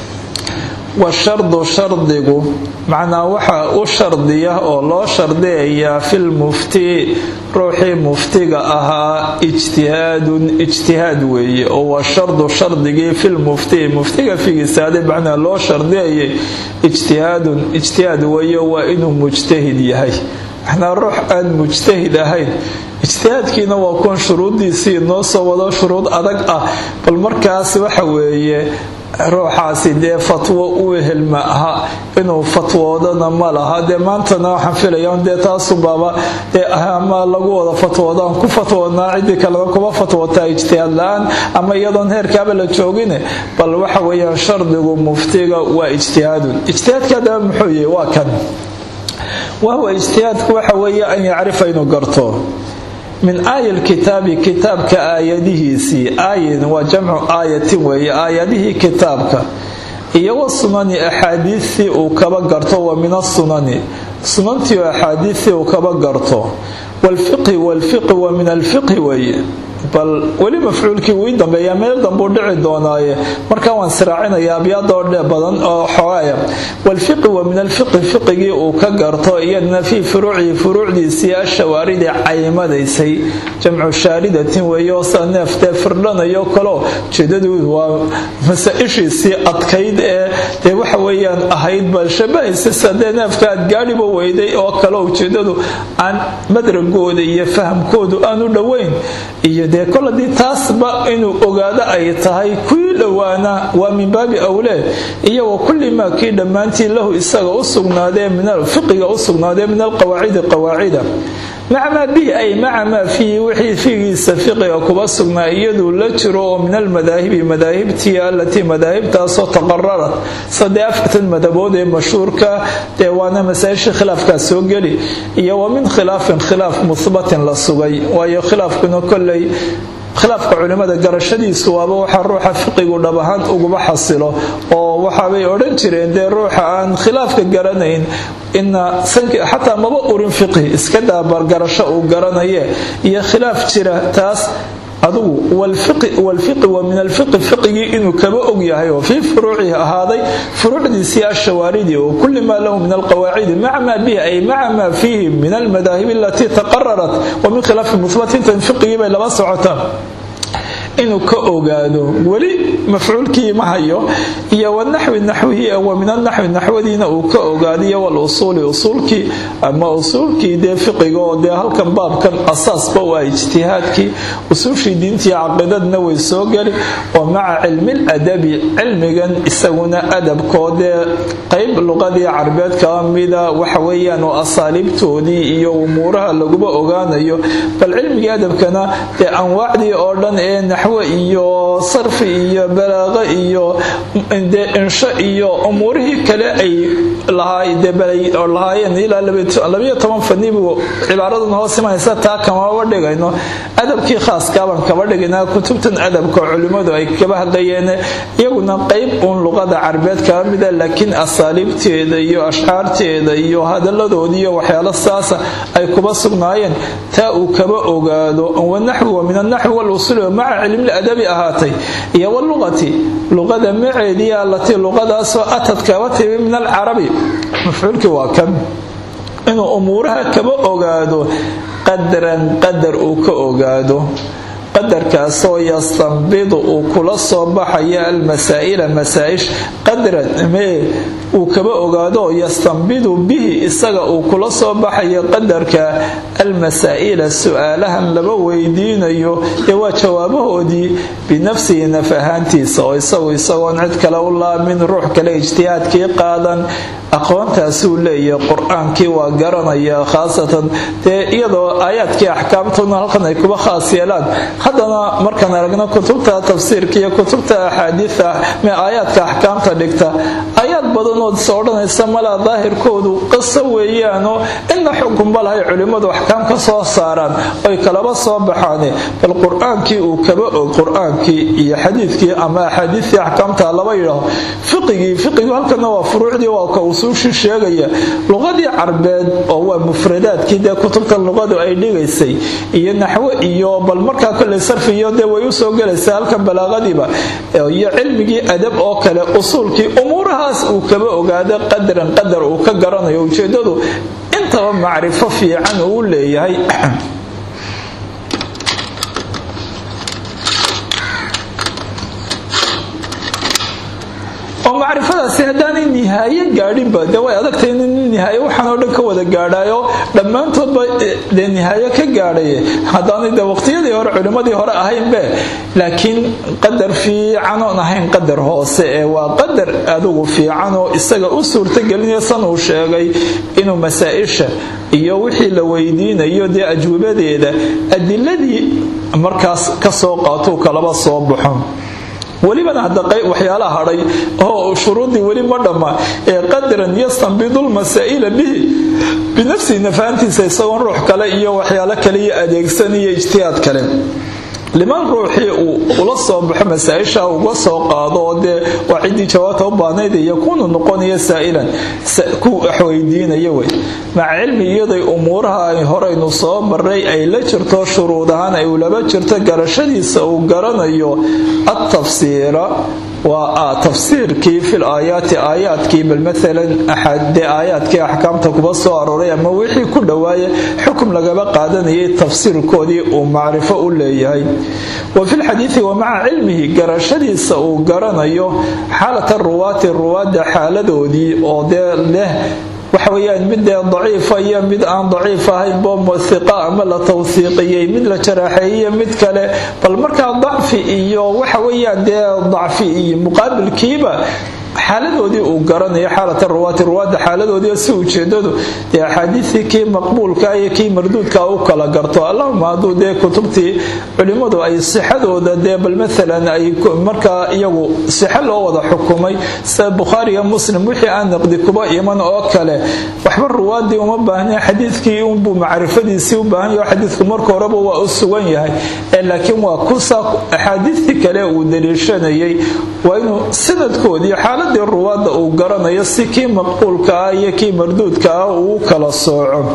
washardu shardigu macnaa waxaa u shardiya oo loo shardiyayaa filmufti ruuxii muftiga ahaa ijtihaadun ijtihaad weeye oo waa shardu shardigii filmufti muftiga figiisaade macnaa loo shardiyayay ijtihaadun ijtihaad weeye waa inuu mujtahid yahay macnaa ruux aan mujtahid ahayn ijtihaadkiina waa kuwan shuruuddiisii noo soo wado shuruud adag ah bal markaas waxa weeye ruuxaasi dee fatwo u helma aha inuu fatwoodana ma laha dee maantana waxaan filaya dee taasubaaba dee ama lagu wada fatwoodaan ku fatwoodnaa ciddii kalena kuma fatwootaa ijtihaad la-aan ama iyadoon heerkaaba la joogine bal waxa weeyaan shardigu muftiga waa ijtihaadun ijtihaadka adaba muxuu yahi waa kan wahuwa ijtihaadku waxa weeye an yacrifa inuu garto min aaya lkitaabi kitaabka aayadihiisii aayin waa jamcu aayatin weeye aayadihii kitaabka iyo wasunani axaadiistii uu kaba garto wa min asunani sunantii oo axaadiistii uu kaba garto wlfiqhi wlfiqhi wa min alfiqhi weeye bal weli mafcuulkii wii dambeeya meel dambuu dhici doonaaye markaa waan siraacinaya abyaadoo dhe badan oo xogaaya walfiqi wa min alfiqi fiqigii uu ka garto iyadna fii furuucihi furuucdiisii ashawaaridi caymadaysay jamcu shaaridatin weeye oo sida neeftee firdhanayo kaloo ujeedadu waa masaa-ishiisii adkayd ee dee waxa weeyaan ahayd bal shabahaysa sadee neefka aad gaadhiba weyday oo kale ujeedadu aan madragooda iyo fahamkoodu aanu dhoweyn iyo dee kol haddii taasba inuu ogaado ay tahay kuwii dhowaana waa min baabi awlee iyo wa kulli maa kii dhammaantii lahu isaga u sugnaadee min fiqiga u sugnaadee min alqawaacidi qawaacida maca maa bihi ay maca maa fiihi wixii fiigiisa fiqiga kuba sugnaa iyaduu la jiro oo min almadaahibi madaahibtii alatii madaahibtaasoo taqararat sadee afartan madabood ee mashhuurka dee waana masaa-ishii khilaafkaas soo geli iyo wa min khilaafin khilaaf muhbatin la sugay waayo khilaafkuna kolley khilaafka culimmada garashadiisu waaba waxaa ruuxa fiqigu dhab ahaan uguba xasilo oo waxaabay odhan jireen dee ruuxa aan khilaafka garanayn ina xataa maba urin fiqhi iska daabar garasho uu garanaye iyo khilaaf jira taas adugu walfiqi wa min alfiqi fiqigii inuu kaba og yahay oo fii furuucihi ahaaday furuucdiisii ashawaaridii oo kulli maa lahu min alqawaacidi maca maa bihi ay maca maa fiihi min almadaahibi alatii taqararat wa min khilaafi muhbatintan fiqigii bay laba socotaan inuu ka ogaado weli mafcuulkii ma hayo iyo wanaxwi naxwihi wa min anaxwi naxwadiina uu ka ogaadiyo walusuuli usuulkii ama usuulkii dee fiqiga oo dee halkan baabkan asaasba u ah ijtihaadkii usuushii diintii caqiidadna way soo geli oo maca cilmiladabi cilmigan isaguna adabkoo dee qayb luqadii carbeed kaba mida waxa weeyaan oo asaaliibtoodii iyo umuuraha laguba ogaanayo bal cilmigii adabkana dee anwaacdii oo dhan ee naxwe iyo sarfi iyo balaaqo iyo dee insho iyo umuurihii kale ay lahaayeen ilaa labayo toban fani buu cibaaradan hoos imanaysa taa kamaba dhigayno adabkii khaaskaabaan kaba dhigaynaa kutubtan adabka culimmadu ay kaba hadlayeen iyaguna qayb uun luqada carbeed kaba mida laakiin asaaliibteeda iyo ashcaarteeda iyo hadaladoodii iyo waxyaalo saasa ay kuba sugnaayeen taa uu kaba ogaado wanaxwi wa min anaxwi walusuuli maca cilmi adabi ahaatay iyo waluqati luqada maceedii allatii luqadaasoo atad kaba timi min alcarabi mafcuulkii waa kan inuu umuuraha kaba ogaado qadaran qadar uu ka ogaado qadarkaasoo yastanbidu uu kula soo baxaya almasaa'ila masaa'ish qadran mee uu kaba ogaado yastanbidu bihi isaga uu kula soo baxayo qadarka almasaa'ila su-aalahan laba weydiinayo ee waa jawaabahoodii binafsihi naf ahaantiisa oo isagu isagoon cid kale u laamin ruux kale ijtihaadkii qaadan aqoontaasuu leeyahay qur-aankii waa garanaya khaasatan dee iyadoo aayaadkii axkaamtuna halkan ay kuba khaas yeelaan haddana markaan aragno kutubta tafsiirka iyo kutubta axaadiida me aayaadka axkaamta dhigta aayaad badanood is odhanaysa malaa daahirkoodu qiso weeyaanoo inna xukunba lahay culimmadu axkaam ka soo saaraan oy kalaba soo baxaane bal qur-aankii uu kaba og qur-aankii iyo xadiidkii ama axaadiidtii axkaamta laba yidhaaho fiqigii fiqigu halkana waa furuucdii waa ka usuushii sheegaya luqadii carbeed oo waa mufradaadkii dee kutubta luqadu ay dhigaysay iyo naxwo iyo bal markaa kole sarfiyo dee way usoo gelaysaa halkan balaaqadiiba iyo cilmigii adab oo kale usuulkii umuurahaas uu kaba ogaado qadaran qadar uu ka garanayo ujeedadu intaba macrifo fiican uu leeyahay oo macrifadaasi haddaanay nihaaye gaadhinba dee way adagtay in nihaaye waxaan oo dhan ka wada gaadhayo dhammaantoodba dee nihaaye ka gaadhaye haddaanay dee waqtiyadii hore culimmadii hore ahaynbe laakiin qadar fiican oon ahayn qadar hoose ee waa qadar adugu fiican oo isaga u suurtagelinaya san uu sheegay inuu masaa-isha iyo wixii la weydiinayo dee ajwabadeeda adiladii markaas ka soo qaatuu kalaba soo baxo welibana hadda waxyaala hadhay oo shuruudii weli ma dhamma ee qadaran yastanbidu lmasaa'ila bihi binafsihi nafaantiisa isagoon ruux kale iyo waxyaalo kale iyo adeegsan iyo ijtihaad kale liman ruuxii uu ula soo baxo masaa-isha uga soo qaado oo dee waa ciddii jawaabta u baahnayd yakuunu noqonaya saa'ilan ku waxweydiinaya wey maca cilmi iyaday umuuraha ay horeynu soo maray ay la jirto shuruud ahaan ay ulaba jirto garashadiisa uu garanayo atafsiira waa tafsiirkii fil aayaati aayaadkii bal maalan dee aayaadkii axkaamta kuba soo arooray ama wixii ku dhowaaya xukum lagaba qaadanayay tafsiirkoodii uu macrifo u leeyahay wa fi lxadiidi wa maca cilmihi garashadiisa uu garanayo xaalata ruwaati ruwaadda xaaladoodii oo dee leh waxa weyaan mid dee daciifa iyo mid aan daciif ahayn bo hiqa ama la tawsiiqiyey mid la jaraaxeeyey mid kale bal markaa dacfi iyo waxa weyaan dee dacfi iyo muqaabilkiiba xaaladoodii uu garanayo xaalata ruwaati ruwaadda xaaladoodii si ujeedadu dee axaadiistii kii maqbuulka iyo kii marduudka u kala garto allahuma hadduu dee kutubtii culimmadu ay sixadooda dee bal maalan ay markaa iyagu sixo loo wada xukumay sida bukhaariga muslim wixii aan naqdi kuba iman oo kale waxba ruwaadii uma baahna xadiidkii unbuu macrifadiisii u baahan yaho xadiidku marka horeba waa u sugan yahay laakiin waa kusa axaadiistii kale uu daliishanayay waa inuu sanadkoodii xaaladii ruwaadda uu garanayo si kii maqbuulka ah iyo kii marduudka ah uu kala sooco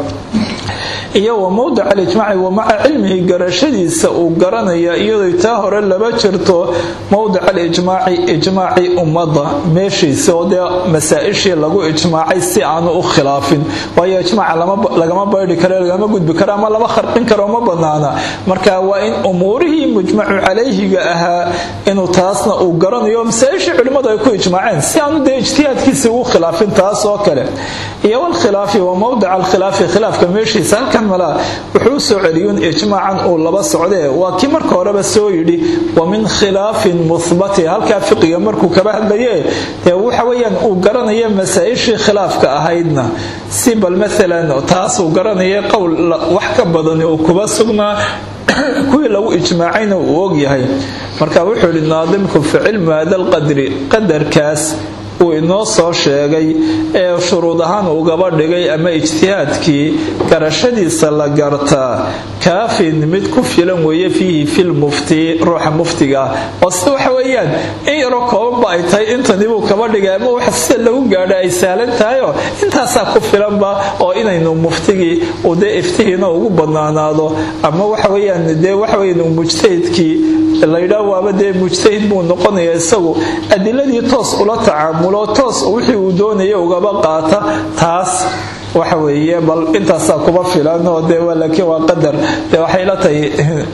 iyo wa mowdic alijmaaci wa maca cilmihi garashadiisa uu garanaya iyadoo taa hore laba jirto mowdic alijmaaci ijmaaci ummadda meeshiisa oo dee masaa-ishii lagu ijmaacay si aanu u khilaafin waayo ijmaaca lagama baydhi karo lagama gudbi karo ama lama kharqin karo ma banaana marka waa in umuurihii mujmacu calayhiga ahaa inuu taasna uu garanayo masaa-ishii culimmadu ay ku ijmaaceen si aanu dee ijtihaadkiisa ugu khilaafin taas oo kale iyo walkhilaafi wa mowdic alkhilaafi khilaafka meeshiisa halkan malaa wuxuu u soo celiyuun ijmaacan uu laba socdee waa kii marka horeba soo yidhi wa min khilaafin muhbati halkaa fiqiga markuu kaba hadlaye dee waxa weyaan uu garanaya masaa-ishii khilaafka ahaydna si bal maalan taas uu garanaya qowl wax ka badan uu kuba sugnaa kuwii lagu ijmaacayna uu ogyahay marka wuxuu yihi naadimku fi cilmi hada lqadri qadarkaas uu inoo soo sheegay ee shuruud ahaan ugaba dhigay ama ijtihaadkii garashadiisa la gartaa kaafin mid ku filan weeye fiihi filmufti ruuxa muftiga ah oo sida waxa weeyaan in yaroo koobanba ay tahay intani buu kaba dhigay ama wax sida lagu gaadha ay sahlan tahayoo intaasaa ku filanba oo inaynu muftigii uu dee iftihiina ugu badnaanaado ama waxa weyaan dee waxa weyan mujtahidkii laydhaa waaba dee mujtahid buu noqonaya isagu adiladii toos ula tacaamulo toos wixii uu doonaya ugaba qaata taas waxa weeye bal intaasaa kuba filan oo dee laakiin waa qadar dee waxay la tahay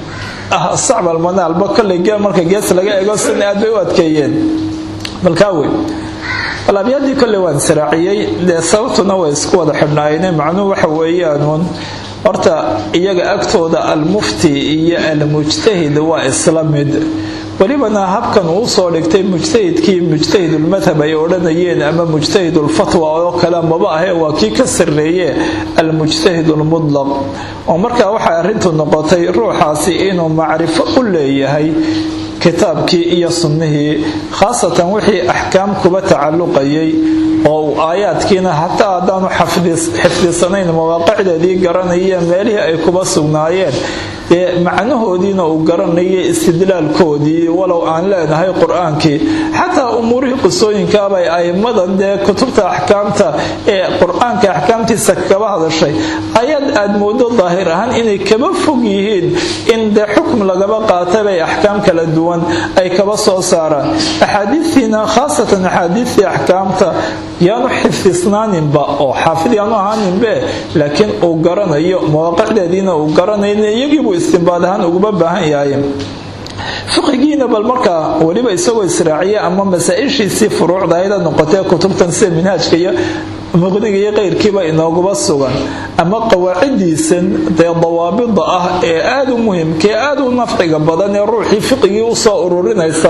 sacb almanaalba kolley geel marka gees laga ego sina aad bay u adkeeyeen balkaa wey bal abyadii kolley waan saraaciyey dee sababtuna way isku wada xidhnaayeen macnuhu waxa weeyaanuun horta iyaga agtooda almufti iyo almujtahid waa isla mid welibana habkan uu soo dhigtay mujtahidkii mujtahidulmadhab ay odhanayeen ama mujtahidulfatwa oo kale maba ahee waa kii ka sarreeye almujtahidulmudlaq oo markaa waxay arrintu noqotay ruuxaasi inuu macrifo u leeyahay kitaabkii iyo sunnihii khaasatan wixii axkaam kuba tacalluqayay oo uu aayaadkiina hataa haddaanu xifdisanayn mawaaqicdeedii garanaya meelihii ay kuba sugnaayeen dee macnahoodiina uu garanayay istidlaalkoodii walow aan leenahay qur-aankii xataa umuurihii qisooyinkaabay aimmadan dee kutubta axkaamta ee qur-aanka axkaamtiisa kaba hadashay ayaad aad moodo daahir ahaan inay kaba fog yihiin in dee xukm lagaba qaataybay axkaam kala duwan ay kaba soo saaraan axaadiistiina khaasatan axaadiistii axkaamta yaanu xifdisnaaninba oo xaafid yaanu ahaaninbe laakiin uu garanayo mawaaqicdeediina uu garanayo iyagiibuu istimbaad ahaan uguma baahan yahay fiqigiina bal markaa weliba isagoo israaciya ama masaa-ishiisii furuucdayda noqotee kutubtan sida minhaajka iyo muqniga iyo keyrkiiba inooguba sugan ama qawaacidiisan dee dawaabida ah ee aada u muhimka ee aada u nafciga badan ee ruuxii fiqigii usoo ururinaysa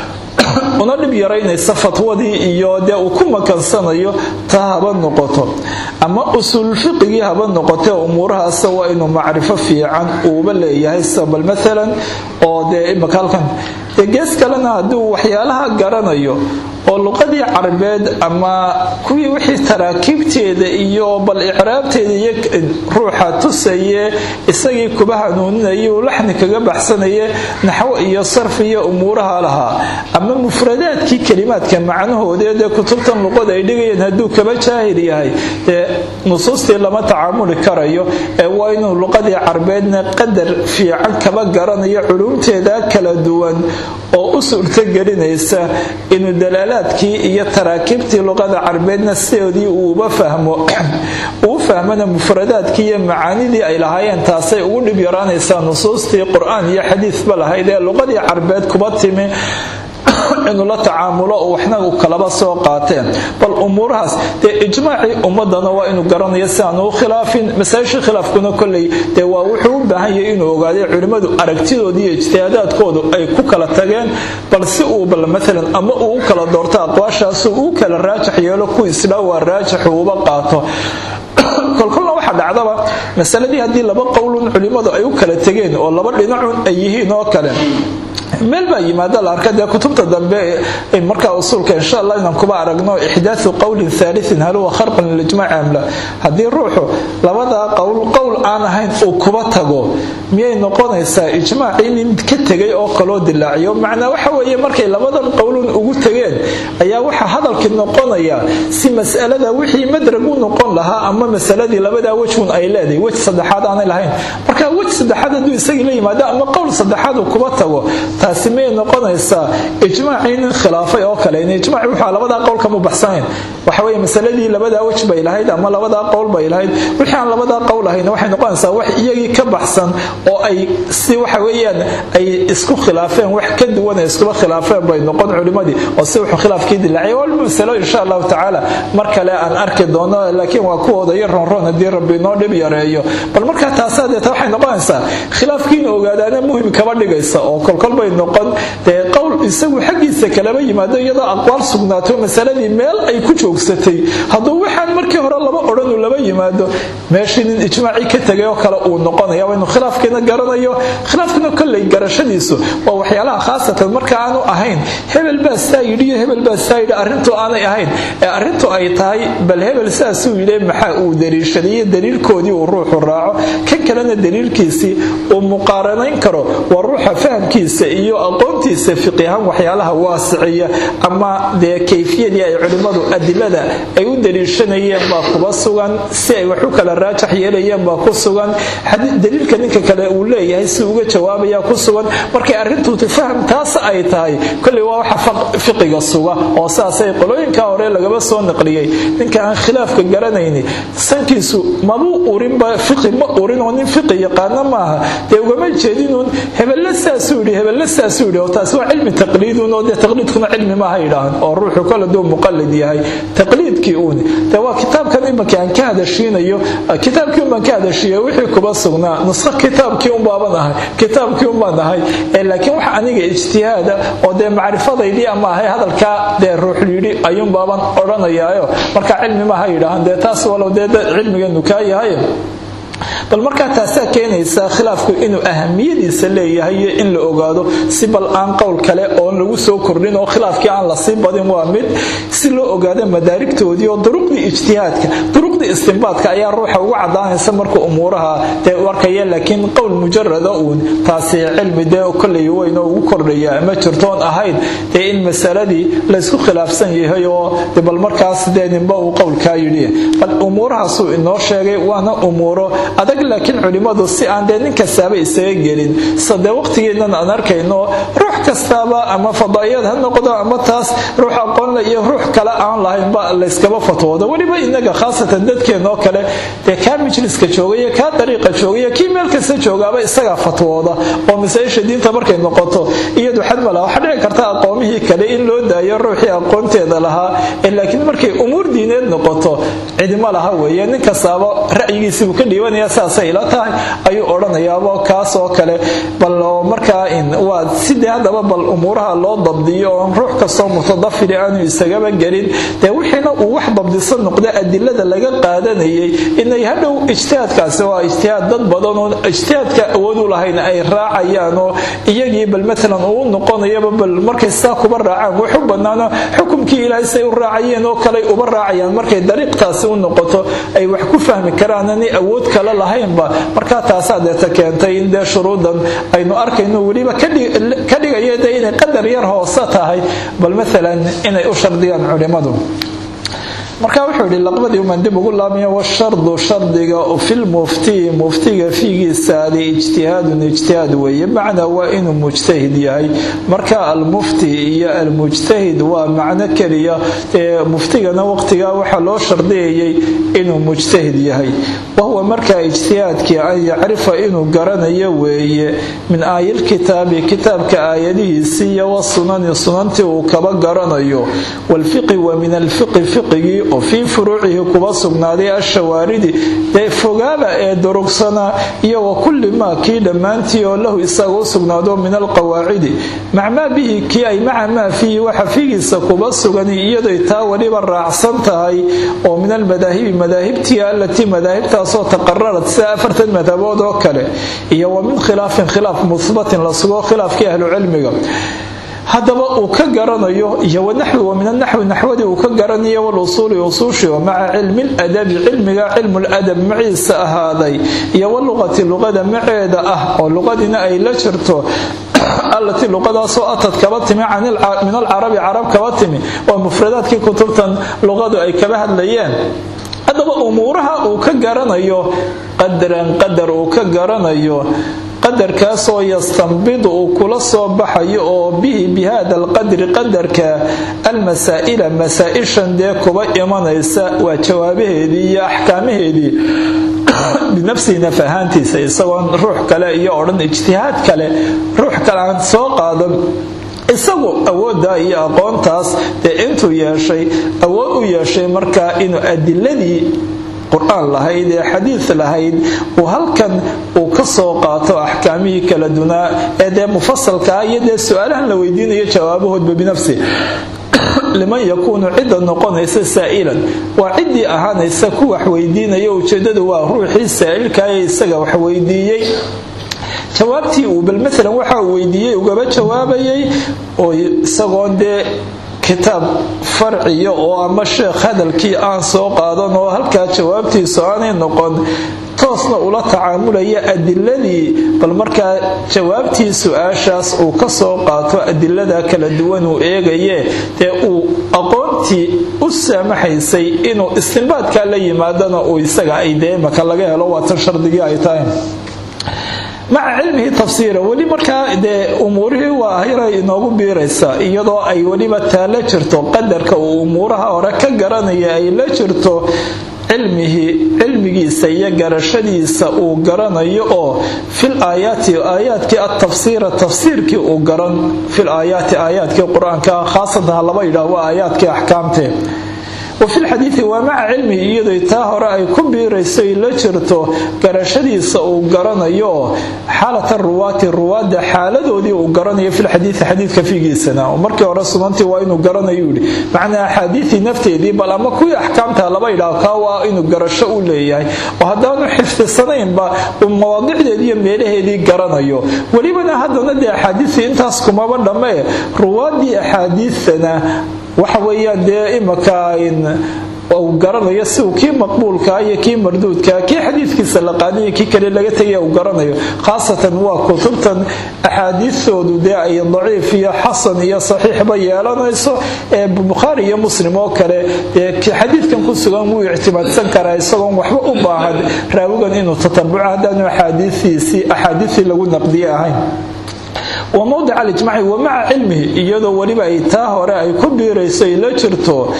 una dhib yaraynaysa fatwadii iyo dee uu ku makansanayo taa haba noqoto ama usuul fiqigii haba noqotee umuurahaas waa inuu macrifo fiican uuba leeyahay sida bal maalan oo dee imaka halkan dee gees kalena hadduu waxyaalaha garanayo oo luqadii carabeed ama kuwii wixii taraakiibteeda iyo bal icraabteeda iyo ruuxa tusaye isagii kuba hanuuninaya uu laxni kaga baxsanaye naxwo iyo sarf iyo umuuraha lahaa ama mufradaadkii kelimaadka macnahoodee dee kutubtan luqada ay dhigayeen hadduu kaba jaahil yahay dee nusuustii lama tacaamuli karayo ee waa inuu luqadii carabeedna qadar fiican kaba garanayo culumteeda kala duwan oo u suurtogelinaysa inuu dalaalaadkii iyo taraakiibtii luqada carabeedna sidoodii uuba fahmo uu fahmana mufradaadkii iyo macaanidii ay lahaayeen taasay ugu dhib yaraanaysaa nusuustii qur-aan iyo xadiisba lahayd ee luqadii carabeed kuba timi inuu la tacaamulo waxna u kalaba soo qaateen bal umuurahaas dee ijmaacii ummadana waa inuu garanayo si aanu u khilaafin masaajisha khilaafkuna kolley dee waa wuxuu u baahan yahay inuu ogaaday culimmadu aragtidooda iyo ijtihaadaadkoodu ay ku kala tageen bal si uu bal maalan ama uu u kala doorto aqwaashaasu uu kala raajax yeelo ku isdhaa waa raajaxu uba qaato kolkolna waxaa dhacdaba masaladii haddii laba qowlun culimmadu ay u kala tegeen oo laba dhinacun ay yihiin oo kale meel baa yimaada la arka dee kutubta dambe markaa usuulka insha allah inaan kuba aragno ixdaathu qowlin haaliin hal huwa kharqan lilijmaaci amla haddii ruuxu labadaa qowl qowl aan ahayn uu kuba tago miyay noqonaysaa ijmaacii nin ka tegay oo kaloo dilaaciyo macnaa waxa weeye markay labadan qowlun ugu tegeen ayaa waxaa hadalkii noqonaya si masalada wixii madrag u noqon lahaa ama masaladii labadaa wejun ay leedahay wej saddexaad aanay lahayn marka wej saddexaad hadduu isagii la yimaado ama qowl saddexaad uu kuba tago taasi miyay noqonaysaa ijmaacii nin khilaafay oo kale in ijmaaci wuxuu labadaa qowl kama baxsanayn waxa weeye masaladii labadaa wej bay lahayd ama labadaa qowl bay lahayd wixii aan labadaa qowl ahayn waxay noqonaysaa wax iyagii ka baxsan oo ay si waxa weeyaan ay isku khilaafeen wax ka duwan ay iskuba khilaafeen bay noqon culimadii oo si wuxuu khilaafkii dilaacay wal masalo insha allahu tacaala mar kale aan arki doono laakiin waa kuwooda iyo ronron haddii rabbi inoo dhib yareeyo bal markaa taasaa deeta waxay noqonaysaa khilaafkiina ogaadaana muhim kaba dhigaysa oo kolkol bay noqon dee qowl isagu xaggiisa kalaba yimaado iyadoo aqwaal sugnaato masaladii meel ay ku joogsatay hadduu waxaan markii hore laba odhan uu laba yimaado meeshii nin ijmaacii ka tegay oo kale uu noqonaya waa inuu khilaafkiina garanayo khilaafkina kolley garashadiisu waa waxyaalaha khaasatan marka aanu ahayn hebel baa saa yidhi iyo hebel baa saa yidhi arrintu aanay ahayn ee arrintu ay tahay bal hebel saasuu yidhi maxaa uu daliishadaiyo daliilkoodii uu ruuxu raaco kan kalena daliilkiisii uu muqaaranayn karo waa ruuxa fahamkiisa iyo aqoontiisa fiqi ahaan waxyaalaha waasiciya ama dee kayfiyadii ay culimmadu adilada ay u daliishanayeen baa kuba sugan si ay wax u kala raajax yeelayeen baa ku sugan daliilka ninka kale uu leeyahay si uga jawaabaya ku sugan markay arrintu faham taas ay tahay kolley waa waxa fiqiga suga oo saasay qolooyinka hore lagaba soo naqliyey ninka aan khilaafka garanayni sankiisu mabuu urinba fiqi ma urin oo nin fiqi yaqaana maaha dee ugama jeedinuun hebelle saasuu yidhi hebelle saasuu yidhi oo taasi waa cilmi taqliidun oo dee taqliidkuna cilmi maaha yidhaahan oo ruuxu kale duu muqallid yahay taqliidkii uuni dee waa kitaabkan imanka aan ka hadashiinayo kitaabkii unbaan ka hadashiiya wixii kuba sugnaa nusqo kitaabkii unbaaban ahay kitaabkii unbaan ahay laakiin waxa aniga ijtihaada oo dee macrifadaydii ama ahay hadalkaa dee ruux yidhi ayuunbaaban odhanayaayo marka cilmi maaha yidhaahan dee taas walow dee cilmigeenu kaa yahay bal markaa taasaa keenaysa khilaafku inuu ahamiyadiisa leeyahay iyo in la ogaado si bal aan qowl kale oon lagu soo kordhin oo khilaafkii aan lasii badin waa mid si loo ogaado madaarigtoodii oo duruqdii ijtihaadka duruqdii istinbaadka ayaa ruuxa ugu cadaanaysa markuu umuuraha dee arkaya laakiin qowl mujarada uun taasi cilmi dee kolley weyn oo ugu kordhaya ma jirtoon ahayn dee in masaladii laysku khilaafsan yahay oo bal markaas dee ninba uu qowlkaa yidhi bal umuurahaasuu inoo sheegay waana umuuro adag laakiin culimmadu si aan dee nin kastaaba isaga gelin sadee waqtigeennan aan arkayno ruux kastaaba ama fadaa'iyad ha noqdo ama taas ruux aqoonle iyo ruux kale aan lahaynba layskaba fatwoodo weliba inaga khaasatan dadkeenoo kale dee kaa majliska joogaiyo kaa dariiqa joogaiyo kii meel kasta joogaaba isagaa fatwooda oo masaa-isha diinta markay noqoto iyadu xad ma laha waxaa dhici karta aqoomihii kale in loo daayo ruuxii aqoonteeda lahaa laakiin markay umuur diineed noqoto cidima laha weeye nin kastaaba ra'yigiisibuu ka dhiibanaya saasay ila tahay ayuu odhanayaaba kaas oo kale bal markaa waa sidee haddaba bal umuuraha loo dabdiyo oon ruux kastoo mutadafiri aanu isagaba gelin dee wixiina uu wax dabdisan noqda adilada laga qaadanayay inay hadhow ijtihaadkaasi waa ijtihaad dad badan oo ijtihaadka awood u lahayn ay raacayaan oo iyagii bal maalan uu noqonayaba bal markay saa kuba raacaan waxu banaano xukumkii ilaahay say u raacayeen oo kale uba raacayaan markay dariiqtaasi u noqoto ay wax ku fahmi karaan ani awood kale lahaynba markaa taasaa deeta keentay in dee shuruudan aynu arkayno weliba ka dhigaya dee inay qadar yar hoose tahay bal maalan inay u shardiyaan culimmadu marka wuxuu yihi laqbadii umaan dib ugu laabmaya washardu shardiga filmuftii muftiga fiigiisaadi ijtihaadun ijtihaad weeye macnaa waa inuu mujtahid yahay marka almufti iyo almujtahid waa macno keliya ee muftigana waqtigaa waxaa loo shardiyayay inuu mujtahid yahay wahuwa markaa ijtihaadkii an yacrifa inuu garanayo weeye min aayilkitaabi kitaabka aayadihiisii iyo wasunani sunantii uu kaba garanayo walfiqi wa min alfiqi fiqigii oo fii furuucihi kuba sugnaaday ashawaaridi dee fogaaba ee durugsanaa iyo wa kulli maa kii dhammaantii oo lahu isaga u sugnaado min alqawaacidi macmaa bihi kii ay maca maa fiihi waxa fiigiisa kuba sugan iyadoy taa weliba raacsan tahay oo min almadaahibi madaahibtii allatii madaahibtaasoo taqararad sida afartan madhabood oo kale iyo wa min khilaafin khilaaf muhbatin la sugo khilaafkii ahlucilmiga haddaba uu ka garanayo iyo wanaxwi wa min anaxwi naxwadii uu ka garanayo walusuuli usuushi oo maca cilmi ladabi cilmiga cilmuladab maciisa ahaaday iyo waluqati luqada maceeda ah oo luqadiina ay la jirto allatii luqadaasoo atad kaba timi min alcarabi carab kaba timi waa mufradaadkii kutubtan luqadu ay kaba hadlayeen haddaba umuuraha uu ka garanayo qadaran qadar uu ka garanayo qadarkaasoo yastanbidu uu kula soo baxayo oo bihi bi hada alqadri qadarka almasaa'ila masaa-ishan dee kuba imanaysa waa jawaabaheedii iyo axkaamaheedii binafsihi naf ahaantiisa isagoon ruux kale iyo odhan ijtihaad kale ruux kale aan soo qaadan isagu awooddaa iyo aqoontaas dee intuu yeeshay awood u yeeshay markaa inuu adiladii qur-aan lahayd ee xadiid lahayd uu halkan uu ka soo qaato axkaamihii kala dunaa ee dee mufasalkaa iyo dee su-aalahan la weydiinayo jawaabahoodba binafsi liman yakuunu cidda noqonaysa saa'ilan waa ciddii ahaanaysa ku wax weydiinaya ujeedadu waa ruuxii saa'ilkaee isaga wax weydiiyey jawaabtii uu bal maalan waxa uu weydiiyey ugaba jawaabayay oo isagoon dee kitaab farciya oo ama sheekh hadalkii aan soo qaadan oo halkaa jawaabtiisu aanay noqon toosna ula tacaamulaya adiladii bal markaa jawaabtii su-aashaas uu ka soo qaato adilada kala duwan uu eegaye dee uu aqoontii u saamaxaysay inuu istinbaadkaa la yimaadana uu isaga ay dee maka laga helo waatan shardigii ay tahay maca cilmihi tafsiira weli markaa dee umuurihii waa yaray inoogu biiraysa iyadoo ay weliba taa la jirto qadarka uu umuuraha hore ka garanaya ay la jirto cilmihii cilmigiisa iyo garashadiisa uu garanayo oo fil aayaati aayaadkii atafsiira tafsiirkii uu garan fil aayaati aayaadkii qur-aanka khaasatan ha laba yidhaah waa aayaadkii axkaamtee wafi lxadiidi waa maca cilmihi iyadoo taa hore ay ku biirayso ay la jirto garashadiisa uu garanayo xaalata ruwaati ruwaadda xaaladoodii uu garanayo filxadiidi xadiidka fiigiisana oo markii hore sunantii waa inuu garanayo yidhi macnaa axaadiidii nafteedii bal ama kuwii axkaamta laba yidhaah kaa waa inuu garasho u leeyahay oo haddaanu xifdisanaynba uu mawaadicdeedii iyo meelaheedii garanayo welibana haddana dee axaadiidii intaas kumaba dhammee ruwaaddii axaadiidana waxa weeyaan dee imaka uu garanayo si uu kii maqbuulkaa iyo kii marduudkaa kii xadiidkiisa la qaadaiyo kii kale laga tegaya uu garanayo khaasatan waa kutubtan axaadiistoodu dee ay daciif iyo xasan iyo saxiixba yeelanayso ee bukhaari iyo muslim oo kale dee xadiidkan ku sugan wuu ictimaadsan karaa isagoon waxba u baahan raawigan inuu tatabuco haddaanu axaadiistiisii axaadiistii lagu naqdiye ahayn wa mowdic alijmaci wa maca cilmihi iyadoo weliba ay taa hore ay ku biirayso ay la jirto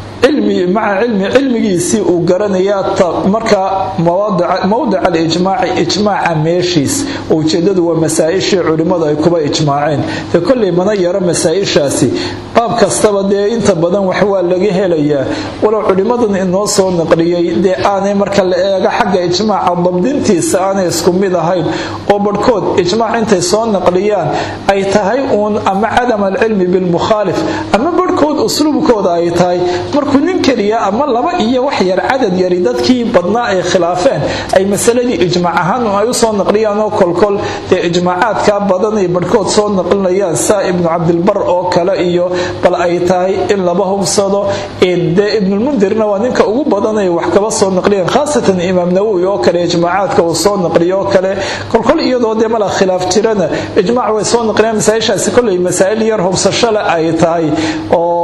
maca cilmi cilmigiisii uu garanaya markaa mowdic alijmaaci ijmaaca meeshiis oo ujeedadu waa masaa-ishii culimmadu ay kuba ijmaaceen dee kolley mana yaro masaa-ishaasi baab kastaba dee inta badan wax waa laga helayaa walow culimmadan inoo soo naqliyey dee aanay marka la eego xagga ijmaaca dabdintiisa aanay isku mid ahayn oo barhkood ijmaac intay soo naqliyaan ay tahay uun ama cadam alcilmi bilmukhaalif ama barhkood usluubkooda ay tahay markuu nin keliya ama laba iyo wax yar cadad yari dadkii badnaa ay khilaafeen ay masaladii ijmaac ahaan ay u soo naqliyaan oo kolkol dee ijmaacaadkaa badan ay barhkood soo naqlinayaan saa ibnu cabdilbar oo kale iyo bal ay tahay in laba hubsado dee ibnulmundirna waa ninka ugu badan ay wax kaba soo naqliyeen khaasatan imaam nawowi oo kale ijmaacaadka uu soo naqliyo oo kale kolkol iyadoo dee mala khilaaf jirana ijmaac way soo naqliyaan masaaishaasi kolley masaa'il yar hubsashole ay tahay oo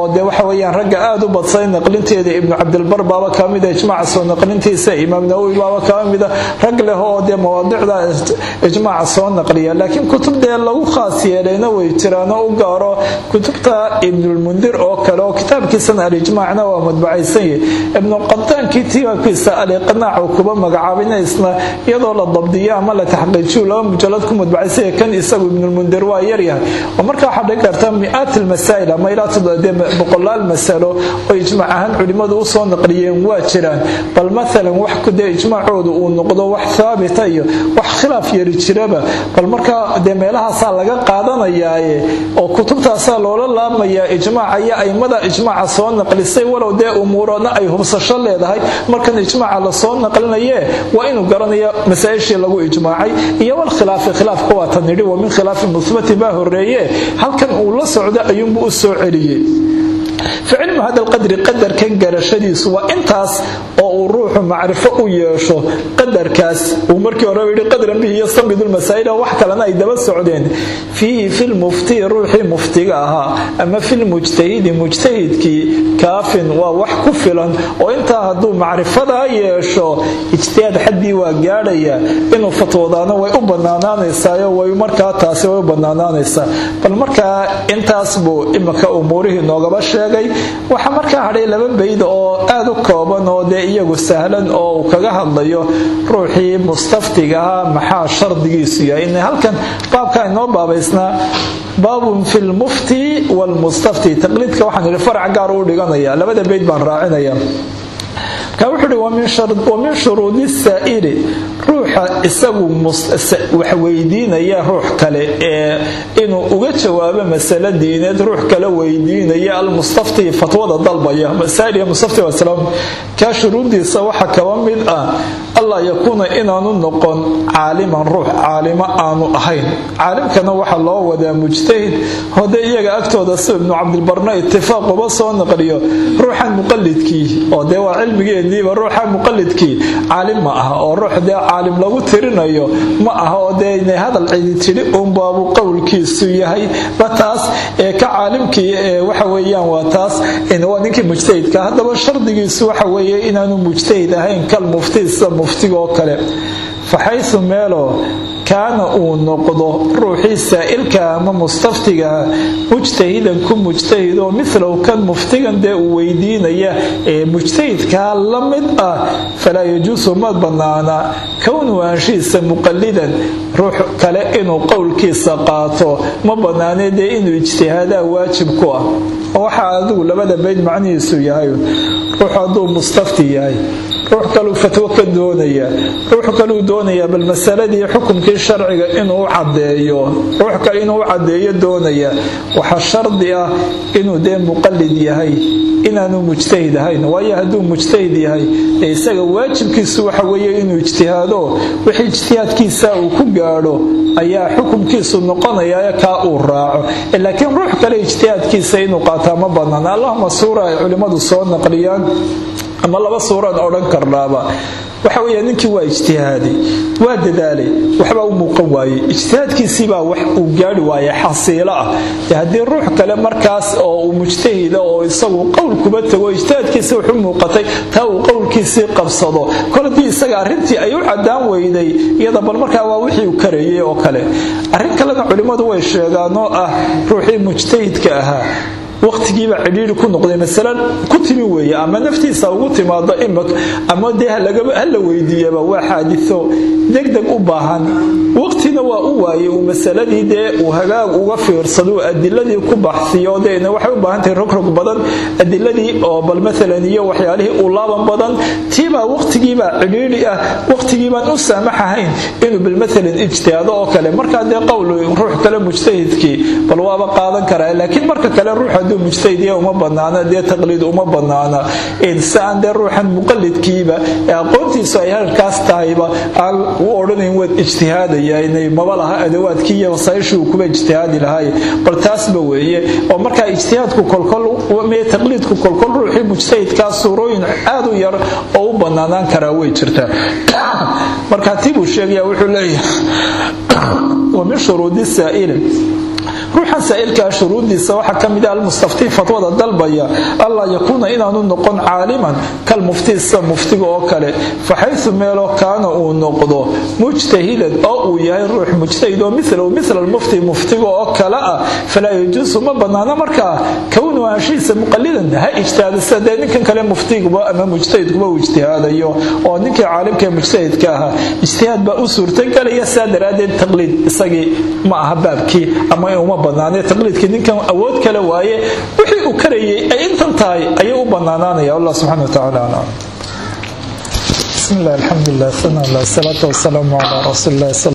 dee waxa weyaan ragga aada u badsay naqlinteeda ibnu cabdilbar baaba ka mida ijmaaca soo naqlintiisa imaam nawowi baaba ka mida rag leh oo dee mawaadicda ijmaaca soo naqliya laakiin kutub dee lagu khaas yeelayna way jiraan oo u gaaro kutubta ibnulmundir oo kale oo kitaabkiisana alijmaacna waa madbacaysan yahy ibnu qadaankii tibaabkiisa aliqnaac kuba magacaabinaysna iyadoo la dabdiyo ama la taxqiijiyo laba mujalad ku madbacaysanya kan isagu ibnulmundir waa yaryahay oo marka waxaa dhigi karta mi-aat almasaa'il ama ilaa boqolaal masalo oo ijmaac ahaan culimmadu usoo naqliyeen waa jiraan bal maalan wax dee ijmaacoodu uu noqdo wax haabita iyo wax khilaaf yari jiraba bal markaa dee meelahaasaa laga qaadanayaaye oo kutubtaasaa loola laabmayaa ijmaaca iyo aimada ijmaaca soo naqlisay walow dee umuurana ay hubsasho leedahay markan ijmaaca lasoo naqlinaye waa inuu garanaya masaa-ishii lagu ijmaacay iyo walkhilaafi khilaafka waa tan yidhi wa min khilaafi muhbati baa horeeye halkan uu la socdo ayuunbuu u soo celiyey ficilmu hada lqadri qadarkan garashadiisu waa intaas oo uu ruuxu macrifo u yeesho qadarkaas uu markii hore yidhi qadran bihi yastamidu lmasaa'ila wax kalena ay daba socdeen fiihi filmuftii ruuxii muftiga ahaa ama filmujtahidi mujtahidkii kaafin waa wax ku filan oo intaa hadduu macrifadaa yeesho ijtihaad xaddii waa gaadhaya inuu fatwoodaana way u banaanaanaysaayo way markaa taasi way u banaanaanaysaa bal markaa intaas buu imika umuurihii noogaba sheegay waxaa markaa hadhay laba bayd oo aada u kooban oo dee iyagu sahlan oo uu kaga hadlayo ruuxii mustaftigaha maxaa shardigiisu yahay in halkan baabka inoo baabaysnaa baabun fi lmufti wlmustafti taqliidka waxaan idhi farac gaar u dhiganaya labada bayd baan raacinaya ka wuxuu uhi wamin shuruudi saa'ili ruuxa isagu wax weydiinaya ruux kale ee inuu uga jawaabo masale diineed ruux kale weydiinaya almustafti fatwada dalbaya masaa'il mustafti wasalaam kaa shuruuddiisa waxa kaba mid ah allaa yakuuna inaanu noqon caaliman ruux caalimo aanu ahayn caalimkana waxaa loo wadaa mujtahid hode iyaga agtooda si ibnu cabdilbarna itifaaq uba soo naqliyo ruuxan muqalidkii oo dee waa cilmigeediiba ruuxa muqalidkii caalim ma aha oo ruux dee caalim lagu tirinayo ma aha oo dee inay hadal cidi tidhi uunbaabu qowlkiisu yahay ba taas ee ka caalimkii ee waxa weeyaan waa taas waa ninkii mujtahidka haddaba shardigiisu waxa weeye inaanu mujtahid ahayn kal mufti sida muftigaoo kale faxaysu meeloo kaana uu noqdo ruuxii saa'ilka ama mustaftigaha mujtahidan ku mujtahid oo milow kan muftigan dee uu weydiinaya ee mujtahidkaa la mid ah falaa yajuusu ma bannaana kownu aanshiisa muqalidan ruux kale inuu qowlkiisa qaato ma bannaanee dee inuu ijtihaadaa waajib ku ah waxaa adigu labada bayd macnihiisu yahay ruux hadduu mustafti yahay ruux kaluu fatwo ka doonaya ruux kaluu doonayaa bal masaladii xukumkii sharciga inuu cadeeyo ruux kale inuu cadeeyo doonaya waxaa shardi ah inuu dee muqalid yahay inaanu mujtahid ahayn waayo hadduu mujtahid yahay ee isaga waajibkiisu waxa weeye inuu ijtihaado wixii ijtihaadkiisa uu ku gaadho ayaa xukumkiisu noqonaya kaa uu raaco laakiin ruux kale ijtihaadkiisa inuu qaataa ma banaan allahuma suura ay culimmadu soo naqliyaan ama laba suuraan odhan karnaaba waxa weya ninkii waa ijtihaaday waa dadaalay waxbaa u muuqan waayey ijtihaadkiisiibaa wax uu gaari waaya xasiilo ah haddii ruux kale markaas oo uu mujtahida oo isagu qowl kuba tago ijtihaadkiisi wuxu muuqatay taa uu qowlkiisii qabsado kol haddii isaga arrintii ay u cadaan weyday iyada bal markaa waa wixii uu kareeyey oo kale arrin kalena culimmadu way sheegaan oo ah ruuxii mujtahidka ahaa waqtigiiba cidhiiri ku noqday masale ku timi weeye ama naftiisa ugu timaado imik ama dee hala weydiiyaba waa xaadiso degdeg u baahan waqtina waa u waayey uu masaladii dee uu hagaag uga fiirsado adiladii ku baxsiyo deena waxay u baahantahay rogrog badan adiladii oo bal maalan iyo waxyaalihii u laaban badan tiibaa waqtigiibaa cidhiiri ah waqtigiibaan u saamaxahayn inuu bal maalan ijtihaado oo kale markaa dee qowl ruux kale mujtahidkii bal waaba qaadan karaa laakiin marka kale ruux hadduu mujtahidiya uma banaana dee taqliid uma banaana si aan dee ruuxan muqalidkiiba ee aqoontiisu ay halkaas tahayba aan u odhanayn waad ijtihaadaya inay maba laha adawaadkii iyo wasaayishii uu kuba ijtihaadi lahaay bal taasba weeye oo markaa ijtihaadku kolkol mee taqliidku kolkol ruuxii mujtahidkaa suurooyin aad u yar oo u banaanaan karaa way jirtaa markaa tii buu sheegaya wuxuu leeyahay wa min shuruudi saa'ili ruuxan saa'ilkaa shuruudiisa waxaa ka mid ah almustaftii fatwada dalbaya allaa yakuuna inaanu noqon caaliman kalmuftii sida muftiga oo kale faxaysu meeloo kaana uu noqdo mujtahidan oo uu yahay ruux mujtahid oo milahu mila almufti muftiga oo kale ah falaa yajuusu ma banaano markaa kownu anshihiisa muqalidan ha ijtihaada sida dee ninkan kale muftiguba ama mujtahidkuba uu ijtihaadayo oo ninkii caalimka mujtahidka ahaa ijtihaad baa u suurtagelaya saa daraaddeed taqliid isagii ma aha baabkii ama uma banaanay taqliidkii ninkan awood kale waaye wixii uu karayay ay intan tahay ayuu u banaanaanaya allah subxana watacaala aclam bismi illah alxamdu lilah sana allah salaatu wasalaamu calaa rasuuli illah